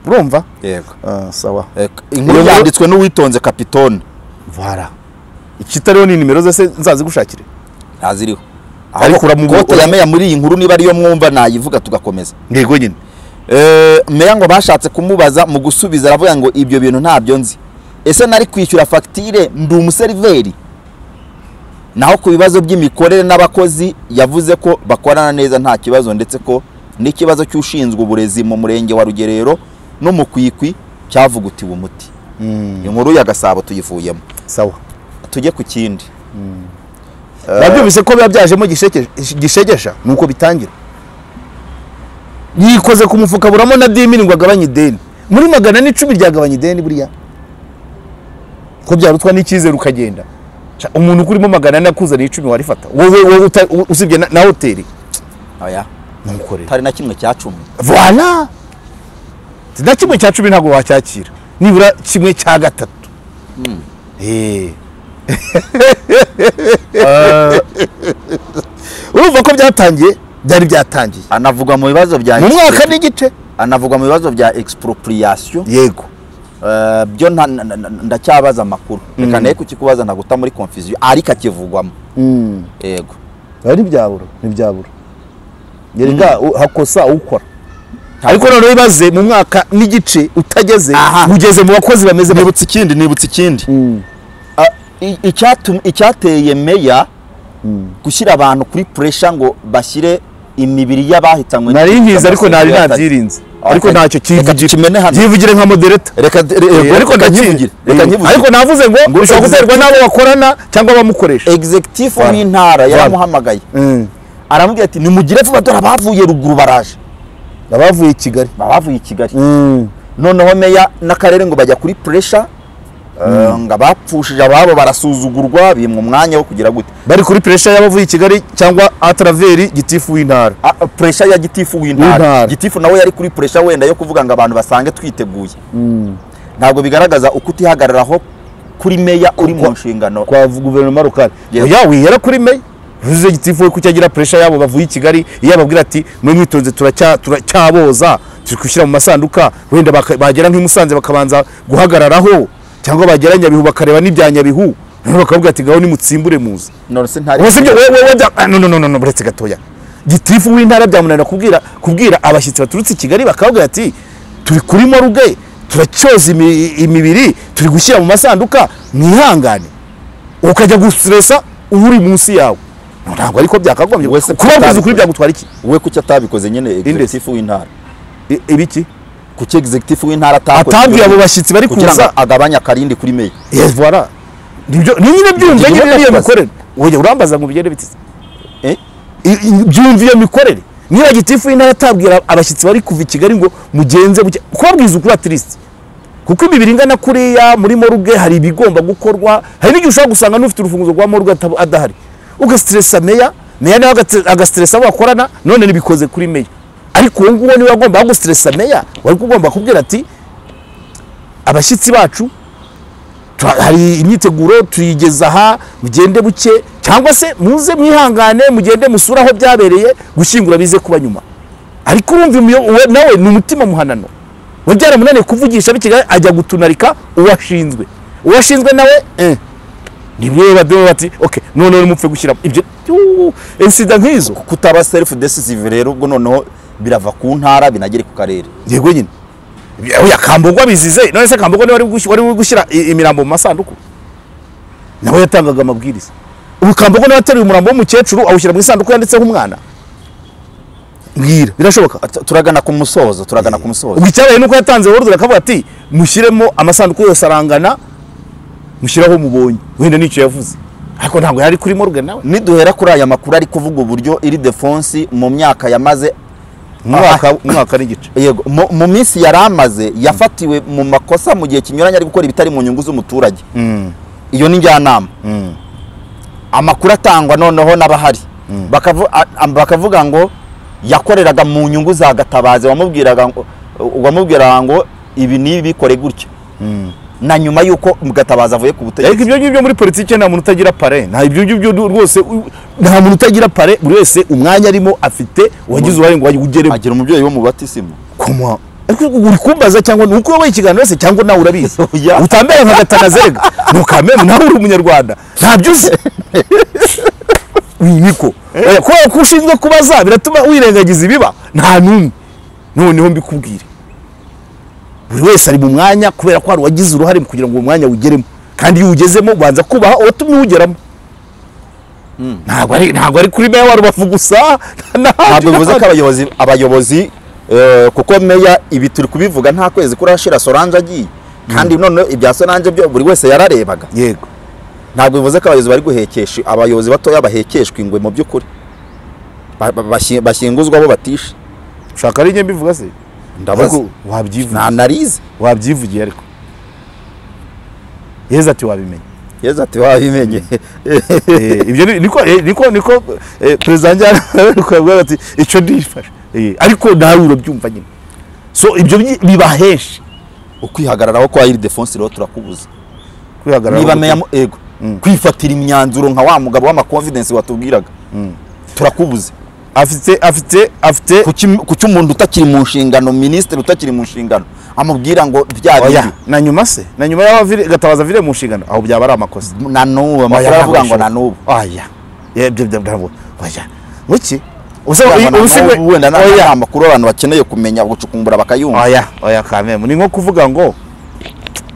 urumva yego sawa inkuru Iyo- yanditswe n'uwitonze kapitone vara ikitariho ni nimero zose nzazigushakire ntaziriho Ariko uramu- kote ya meya muri iyi nkuru niba ariyo mwumva nayivuga tugakomeza yego nyine Eh, meya ngo bashatse kumubaza mu gusubiza aravuga ngo ibyo bintu ntabyo nzi ese nari kwishyura fagitire ndi umuseriveri naho ku bibazo by'imikorere n'abakozi yavuze ko bakorana neza nta kibazo ndetse ko n'ikibazo cy'ushinzwe uburezi mu murenge wa rugerero n'umukwikwi cyavugutiwe umuti inkuru ya gasabo tuyivuyemo sawa tujye ku kindi babyumvise ko biba byajemo gishekeje- gishegesha ni uko bitangira yikoze ku mufuka buramo na dimini ngo agabanye ideni muri magana n'icumi ryagabanya ideni buriya ko byarutwa n'icyizere ukagenda Ca, umuntu ukurimo magana ane akuzaniye icumi warifata wowe wowe uta- u- usibye na- na hoteli oya numukorera tari na kimwe cya cumi voila Ti na kimwe cya cumi ntabwo wacyakira nibura kimwe cya gatatu Eh. urumva ko byatangiye byari byatangiye anavugwa mu bibazo bya mu mwaka expro- n'igice anavugwa mu bibazo bya expropriation yego Eh, byo nta- na- na- na- ndacyabaza amakuru reka naye kukikubaza ntaguta muri confusion ariko akivugwamo yego biba ntibyabura ntibyabura yerega u- hakosa ukora ariko noneho ibaze mu mwaka n'igice utageze Aha. ugeze mu bakozi bameze neza nibutse ikindi nibutse ikindi Ah, i- icyatu- icyateye meya gushyira abantu kuri puresha ngo bashyire imibiri y'abahitanywe nari nkizi ariko nari nabyirinze ariko Okay. ntacyo Reka tukimene kivugira hano. kivugire nka modereta reka Yego, ariko ndacyivugire ndakivugire reka ariko nkivugire navuze ngo Ngo bishobora executive- guterwa n'abo bakorana cyangwa abamukoresha executive Voilà. w'intara Voilà. yaramuhamagaye aramubwira ati nimugire vuba dore abavuye ruguru baraje abavuye i kigali abavuye i kigali noneho meya n'akarere ngo bajya kuri puresha ngo abapfushije ababo barasuzugurwa bimwe umwanya wo kugira gute bari kuri puresha y'abavuye i kigali cyangwa ataraveri gitifu w'intara puresha ya gitifu W'intara. w'intara gitifu nawe yari kuri puresha wenda yo kuvuga ngo abantu basange twiteguye ntabwo bigaragaza uko utihagararaho kuri meya uri mu nshingano kwa guverinoma lokale Yes. oya wihera kuri meya ruzize gitifu we kucyagira puresha yabo bavuye i kigali iyo ababwira ati mwe mwitonze turacya- turacyaboza turi gushyira mu masanduka wenda baka- bagera nk'i Musanze bakabanza guhagararaho cyangwa bagera nyabihu bakareba n'ibya nyabihu noneho bakababwira ati ngaho nimutsimbure muze none se ntari ubu sibyo wowe wowe bya- ah, no no no no no buretse gatoya gitifu w'intara byamunanira kubwira kubwira abashyitsi baturutse i kigali bakababwira ati turi kuri moruge turacyoza imi- imibiri turi gushyira mu masanduka mwihangane ukajya gusiresa uri munsi yawe ntabwo ariko byakagombye Wese kubabwiza ukuri kutabikora. byagutwara iki we kuki atabikoze nyine executive w'intara I- ibiki kuki executive w'intara atakoze atabwiye abo bashyitsi bari kugira ngo kuza agabanye akarindi kuri meya voilà nibyo ni nyine byumva Ibyo nyine nyine niyo ndakubaza. mikorere oya urambaza ngo bigende biteze Eh? I- i- byumva iyo mikorere niba gitifu w'intara atabwira abashyitsi bari kuva i kigali ngo mugenze muke kubabwiza ukuri atirisite kuko imibiri ingana kuriya muri moruge hari ibigomba gukorwa hari n'igihe ushobora gusanga n'ufite urufunguzo rwa moruge atab- adahari ugasiteresa meya meya nawe agate- agasiteresa abo bakorana none nibikoze kuri meya ariko uwo nguwo niba agomba gusiteresa meya wari ugomba kubwira ati abashyitsi bacu tura- hari imyiteguro tuyigeza aha mugende buke cyangwa se muze mwihangane mugende musure aho byabereye gushyingura bize kuba nyuma ariko urumva imiyo- uwe nawe ni umutima muhanano we byaramunaniye kuvugisha bikigali ajya gutunarika uwashinzwe uwashinzwe nawe eh, nibyo badobo bati okay noneho nimupfe gushyiramo ibyo uu, insida nk'izo kutaba self decisive rero ubwo noneho birava ku ntara binagere ku karere yego nyine oya kambogwa bizize none se kambogwa niwe wari gushi- wari uri gushyira i- imirambo mu masanduku nawe yatangaga amabwiriza ubu kambogwa niwe ateruye umurambo w'umukecuru awushyira mu isanduku yanditseho umwana mbwira birashoboka T- turagana ku musozo turagana ku musozo ubwo icyabaye nuko yatanze worudura akavuga ati mushyiremo amasanduku yose arangana mushyiraho mubonye wenda nicyo yavuze ariko ntabwo yari kuri morgan nawe niduhera kuri aya makuru ari kuvuga uburyo iri defense mu myaka yamaze umwaka umwaka n'igice yego mu, mu minsi yari amaze yafatiwe mu makosa mu gihe kinyuranye ari gukora ibitari mu nyungu z'umuturage iyo ni njyanama amakuru atangwa noneho n'abahari Bakavu- a- a- bakavuga ngo yakoreraga mu nyungu za gatabazi wamubwiraga ngo wamubwiraga ngo ibi n'ibi bikore gutya na nyuma y'uko gatabazi avuye ku ariko butegetsi ibyo ngibyo muri politiki nta muntu utagira pare nta ibyo ngibyo du- rwose u- nta muntu utagira pare buri wese umwanya arimo afite uwagize uruhare ngo awugere agira umubyeyi wo mu batisimu koma ariko uri kumbaza cyangwa ni uko wabaye ikiganiro wese cyangwa nawe urabizi Oya. utambere nka gatanazega ntukamere nawe uri umunyarwanda ntabyo uzi niko Oya, kubera ko ushinzwe kubaza biratuma wirengagiza ibiba nta n'umwe noneho mbikubwire buri wese ari mu mwanya kubera ko hari uwagize uruhare mu kugira ngo uwo mwanya uwugeremo kandi iyo uwugezemo ubanza kubaha uwatumye uwugeramo ntabwo ari ntabwo ari kuri meya wa rubavu gusa ntabwo bivuze ko ko abayobozi abayobozi eh, kuko meya ibi turi kubivuga nta kwezi kurashira Solange agiye kandi none ibya Solange byo buri wese yararebaga yego ntabwo bivuze ko abayobozi bari guhekesha abayobozi batoya bahekeshwa ingwe mu by'ukuri Ba- ba- bashi- bashinguzwa bo batishe ushaka ari njye mbivuga se ndabaza Ariko wabyivugiye nta narize wabyivugiye ariko yezu ati wabimenya yezu ati wabimenye Eh, ibyo ni- niko eh, niko niko eh, perezida njyana ati icyo ndifashe Eh, ariko nawe urabyumva nyine so ibyo byi- biba henshi ukwihagararaho kwa iri defense rero turakubuza kwihagarara niba mu- meya mu- ego kwifatira imyanzuro nka wa mugabo w'amakonfidensi watubwiraga turakubuze afite afite afite kuki umuntu utakiri mu nshingano minisitiri utakiri mu nshingano amubwira ngo bya oya bibi na nyuma se na nyuma y'aho avire- gatabaza vire mu nshingano aho byaba ari amakosa na n'ubu amakuru Oya, aravuga ntabwo ngo bishoboka. na n'ubu oya ibyo ntabwo oya muki Aravuga ngo na n'ubu, wenda nta- oya nta makuru abantu bakeneye kumenya gucukumbura bakayumva oya oya kamemu ni nko kuvuga ngo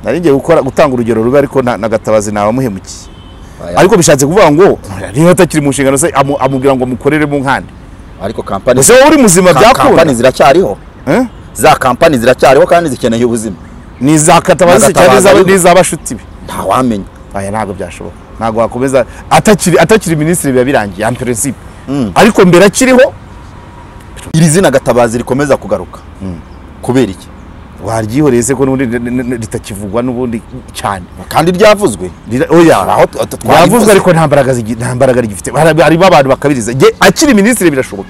nari ngiye gukora gutanga urugero rubi ariko na na gatabazi nabamuhemukiye Oya. ariko bishatse kuvuga ngo niba atakiri mu nshingano se amu- amubwira ngo mukorere mu nkande ariko kampani gusa wowe uri muzima ka- kampani byakunda ziracyariho Eh? za kampani ziracyariho kandi zikeneye ubuzima ni iza Na katabazi cyangwa Gatabazi iz'aba- ariko. n'iz'abashuti be ntawamenya aya ntabwo byashoboka ntabwo wakomeza atakiri atakiri minisitiri biba birangiye en principe ariko mbere akiriho iri zina gatabazi rikomeza kugaruka kubera iki waryihoreye se ko n'ubundi n- n- n- ritakivugwa n'ubundi cyane kandi ryavuzwe Rira- oya Hari aho t- t- twagize- yavuzwe ariko nta mbaraga zigi- nta mbaraga rigifite Hari- harimo abantu bakabiriza Nge- akiri minisitiri birashoboka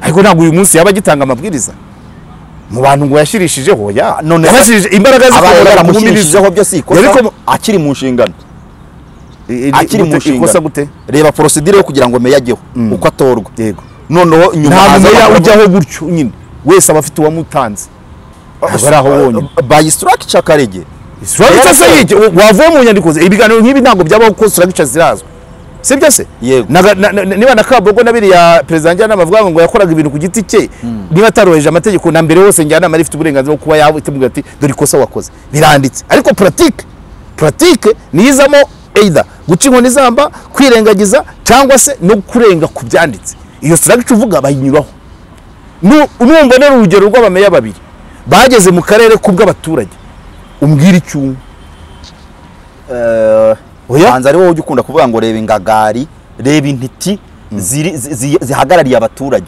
ariko ntabwo uyu munsi yaba agitanga amabwiriza mu bantu ngo yashyirishijeho ya None- yabashyirije imbaraga abaye zikomora mu yaramushyirishijeho byo si ikosa Yariko mu- akiri mu nshingano akiri akiri mu nshingano ikosa gute reba porosidire yo kugira ngo meya ajyeho uko atorwa yego noneho nyuma nta haza meya amakuru- ujyaho gutyo nyine wese aba afite uwamutanze ntabwo ari aho wonyine by structure karege structure se yiki wavuye mu nyandiko ze ibiganiro nk'ibi ntabwo byabaho ko structure zirazwi sibyo se Yego. Naga- na- na- niba na kabogo na biriya perezida njyanama avuga ngo yakoraga ibintu ku giti cye niba atarubahirije amategeko na mbere hose njyanama rifite uburenganzira bwo kuba yatemubwira ati dore ikosa wakoze biranditse ariko politike politike niyo izamo either guca inkoni izamba kwirengagiza cyangwa se no kurenga ku byanditse iyo structure uvuga bayinyuraho Nu- numva nari urugero rw'abameya babiri bageze mu karere k'ubw'abaturage umbwira icyo unywa oya hanze ari wowe ujya ukunda kuvuga ngo reba ingagari reba intiti ziri- zi- zi- zihagarariye abaturage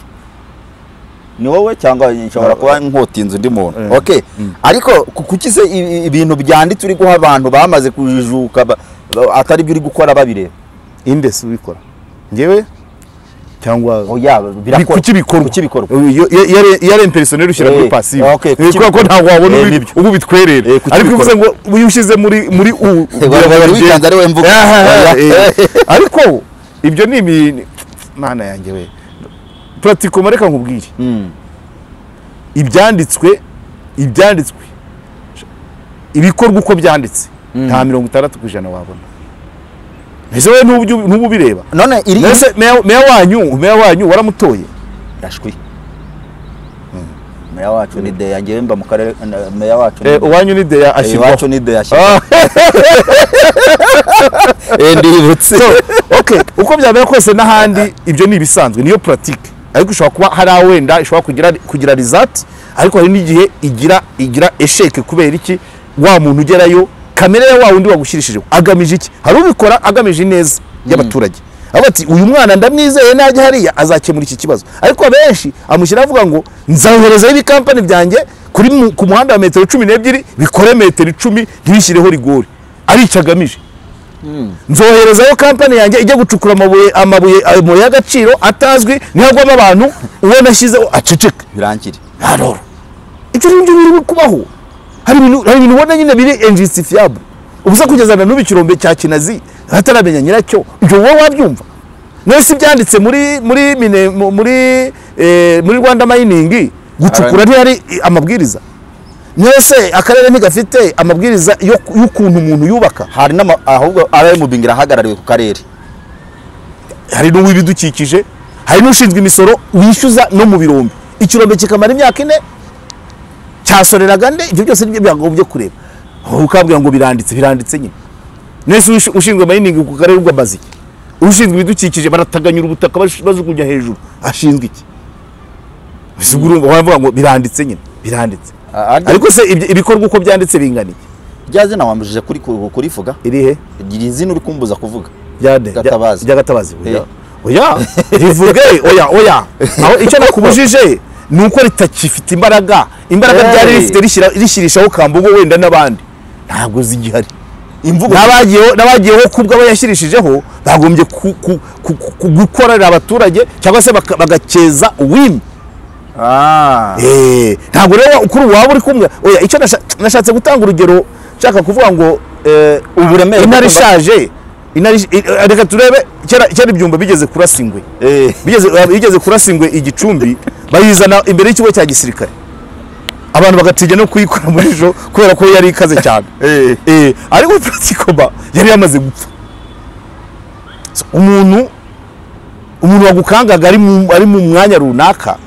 ni wowe cyangwa nshobora kuba nkota inzu undi muntu okay ariko ku- kuki se i- i- ibintu byanditse uri guha abantu bamaze kujijuka ba- ba- atari byo uri gukora babireba inde si ubikora njyewe cyangwa oya Bi- kuki bikorwa kuki bikorwa Iyo- iyo- iyo ari- iyo ari imperisoneri ushyira Eh, muri pasiyo okay, kuki kubera ko bikorwa. ntabwo wabona Eh, ubi- nibyo. ubu bitwerera Eh, kuki ariko bikorwa. uvuze ngo uyu ushyize muri muri u wari- wari wikanze ari we mvuga. Aha, Oya. eh. ariko ibyo ni ibi mana yanjye we puratikomo reka nkubwire Mm. ibyanditswe ibyanditswe ibikorwa uko byanditse nta mirongo itandatu ku ijana wabona ese wowe ntubyu- ntuba ubireba none iri mbese meya meya wanyu meya wanyu waramutoye yashwi meya wacu ni deya ngewe mba mu karere na- meya wacu ni Eh, uwanyu ni deya Deya, ashyirwaho iwacu ni deya ashyirwaho Eh, ndibutse So, okay uko byamera kose n'ahandi ibyo ni ibisanzwe niyo puratike ariko ishobora kuba hari aho wenda ishobora kugira kugira rizati ariko hari n'igihe igira igira esheke kubera iki wa muntu ugerayo kamere ya wa wundi wagushyirijeho agamije iki hari ubikora agamije ineza y'abaturage avuga ati uyu mwana ndamwizeye najya hariya azakemura iki kibazo ariko abenshi amushyiraho avuga ngo nzaherezaho ibikampani byanjye kuri mu- ku muhanda wa metero cumi n'ebyiri bikore metero icumi ntibishyireho rigori ari icyo agamije nzoherezayo kampani yanjye ijya gucukura amabuye amabuye amabuye y'agaciro atazwi niho agwamo abantu uwo nashyizeho aceceka birangire aroro ibyo ngibyo biri kubaho hari ibintu hari ibintu ubona nyine biri injustifiable ubusa kugeza na n'ubu ikirombe cya kinazi ataramenya nyiracyo ibyo wowe wabyumva mwese ibyanditse muri muri mine mu- muri eh, muri rwanda mayiningi gucukura ntiyari amabwiriza mwese akarere ntigafite amabwiriza yo- y'ukuntu umuntu yubaka hari n'ama ahubwo arayimubingira ahagarariwe ku karere hari n'uw'ibidukikije hari n'ushinzwe imisoro wishyuza no mu birombe ikirombe kikamara imyaka ine cyasoreraga nde ibyo byose nibyo byagombye kureba aho ukabwira ngo biranditse biranditse nyine nese ushi- ushinzwe mayiningi ku karere bw'amaziki ushinzwe ibidukikije barataganyura ubutaka bash- bajugunya hejuru ashinzwe iki Ese ubwo urumva baravuga ngo biranditse nyine biranditse ariko se ibyo- ibikorwa uko byanditse binganiye rya zina wambujije kuri ku- kurivuga irihe iri zina uri kumbuza kuvuga ryande Gatabazi. rya gatabazi oya Eh. oya rivuge oya oya aho icyo nakubujije ni uko ritakifite imbaraga imbaraga Eh. ryari rifite rishyira- rishyirishaho kambogo wenda n'abandi ntabwo zigihari imvugo n'abagiyeho n'abagiyeho kubwo abayashyirishijeho bagombye ku- ku- ku- ku- gukorera abaturage cyangwa se baka- bagakeza uwimye ah Eh, ntabwo rero kuri ubu waba uri kumwe oya icyo nasha- nashatse gutanga urugero nshaka kuvuga ngo eh, uburemere intare bw'umva- ishaje intare ish- eh, reka turebe kera kera ibyumba bigeze kurasa ingwe Eh, bigeze eh, bigeze kurasa ingwe igicumbi bayizana imbere y'ikigo cya gisirikare abantu bagatinya no kuyikora muri ejo kubera ko yari ikaze cyane eh, Eh, ariko puratikoma yari yamaze gupfa So, umuntu umuntu wagukangaga ari mu, ari mu mwanya runaka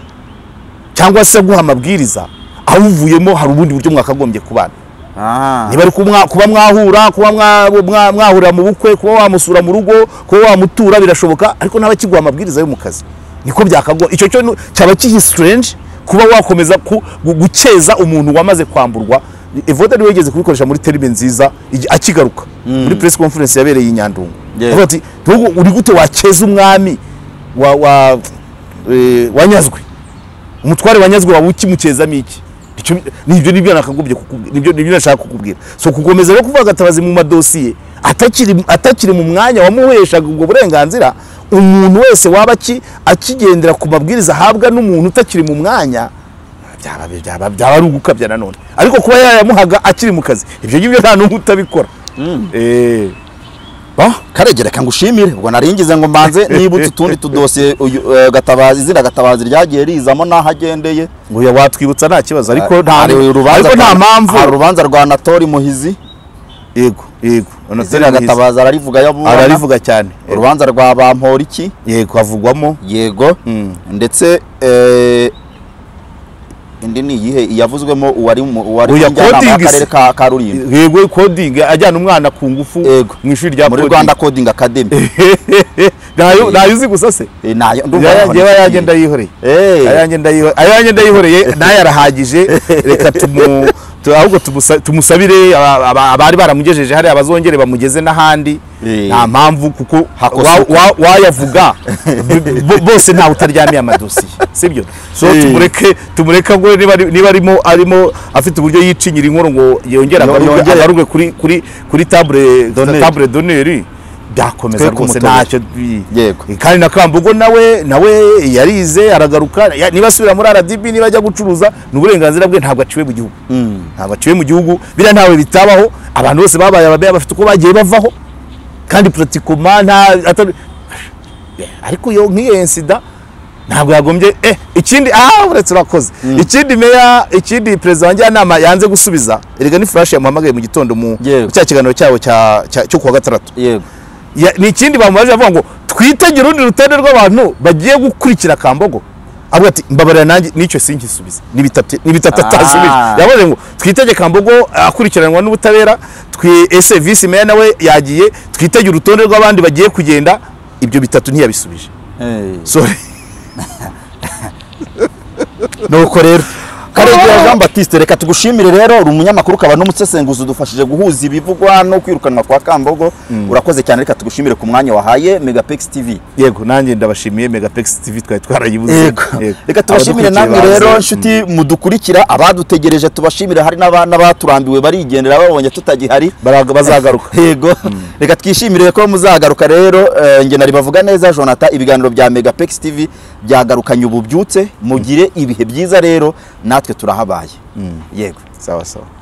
cyangwa se aguha amabwiriza awuvuyemo hari ubundi buryo mwakagombye kubana ah, niba ari kumwa- kuba mwahura kuba mwa- mwa- mwahurira mu bukwe kuba wamusura mu rugo kuba wamutura birashoboka ariko naba kiguha amabwiriza yo mu kazi niko byakagora icyo cyo nu- cyaba kihi strange kuba wakomeza ku- gu- gukeza umuntu wamaze kwamburwa evode niwe yigeze kubikoresha muri terime nziza igi- akigaruka muri press conference yabereye i nyandungu Yeah. Avuga ati, "Ntugu- uri gute wakeza umwami wa- wa- eh, wanyazwe umutware wanyazwe waba ukimukeza iki Icyo- nibyo nibyo nakagombye kukubwira nibyo nibyo nashaka kukubwira so kukomeza rero kuvuga gatabazi mu madosiye atakiri atakiri mu mwanya wamuheshaga ubwo burenganzira umuntu wese waba aki- akigendera ku mabwiriza ahabwa n'umuntu utakiri mu mwanya byaba byaba byaba ari ugukabya nanone ariko kuba yayamuhaga akiri mu kazi ibyo ngibyo nta n'umwe utabikora eh Bon, Karegere reka ngushimire ubwo naringize ngo mbanze nibutse utundi tudosiye uyu, eh, gatabazi izina gatabazi ryagiye rizamo n'aho agendeye ngo ya watwibutsa nta kibazo ariko nta Hari urubanza ariko nta rwa- mpamvu hari urubanza rwa natori muhizi yego yego izina gatabazi ararivuga yabubana ararivuga cyane urubanza rwa bamporiki yego havugwamo yego Mm. ndetse eh, indi ni iyihe iyavuzwemo uwari mu- uwari Oya, njyanama coding y'akarere is- ka ka rulindo yego coding ajyana umwana ku ngufu Yego. mu ishuri rya muri coding. rwanda coding academy ntayo Eh. ntayo uzi gusa se Eh, nayo ndumva ayanjye aba ayanjye ndayihoreye Eh. ayanjye ndayihoreye ayanjye ndayihoreye nayo arahagije reka tumu tu- ahubwo tumusa- tumusabire aba- aba- abari baramugejeje hariya bazongere bamugeze n'ahandi Eh. nta mpamvu kuko Hakosoka. wa- wa- wayavuga B- bo- bose ntawe utaryamiye amadosiye sibyo so Eh. tumureke tumureke ngo niba ari- niba arimo arimo afite uburyo yicinyira inkuru ngo yongere Yo- agaruke yongere. agaruke kuri kuri kuri table Donneur. table donneur byakomeza Twe rwose kumutorera. ntacyo bi- Yego. kandi na Kambogo nawe nawe yararize aragaruka ya- niba asubira muri RDB niba ajya gucuruza ni uburenganzira bwe ntabwo aciwe mu gihugu ntabwo aciwe mu gihugu biriya ntawe bitabaho abantu bose babaye ababeya bafite uko bagiye bavaho kandi pratikoma nta atari- ariko iyo nk'iyo insida ntabwo yagombye eh ikindi ah uretse urakoze ikindi meya ikindi perezida wa njyanama yanze gusubiza erega ni flash yamuhamagaye mu gitondo mu Yego. cya kiganiro cyabo cya cya- cyo kuwa gatandatu yego Ya- ni ikindi bamubaje avuga ngo twitegere urundi rutonde rw'abantu bagiye gukurikira kambogo avuga ati mbabarira nanjye n'icyo sinkisubize ni bitatu ni bitatu Ah. atasubije yavuze ngo twitege kambogo akurikiranwa n'ubutabera twi ese visi meya nawe yagiye twitege urutonde rw'abandi bagiye kugenda ibyo bitatu ntiyabisubije Eh. sorry nuko rero karengera jean batiste reka tugushimire rero uri umunyamakuru ukaba n'umusesenguzi udufashije guhuza ibivugwa no kwirukanwa kwa kambogo urakoze cyane reka tugushimire ku mwanya wahaye megapex tv yego nanjye ndabashimiye megapex tv twari twarayibuze Yego. reka tubashimire namwe Abadukurikiye rero baze. nshuti mudukurikira abadutegereje tubashimire hari n'aba- n'abaturambiwe barigendera babonye tutagihari Baraga- bazagaruka yego reka twishimire ko muzagaruka rero eh, njye nari bavuga neza jonathan ibiganiro bya megapex tv byagarukanye ububyutse mugire ibihe byiza rero natwe turahabaye yego sawa sawa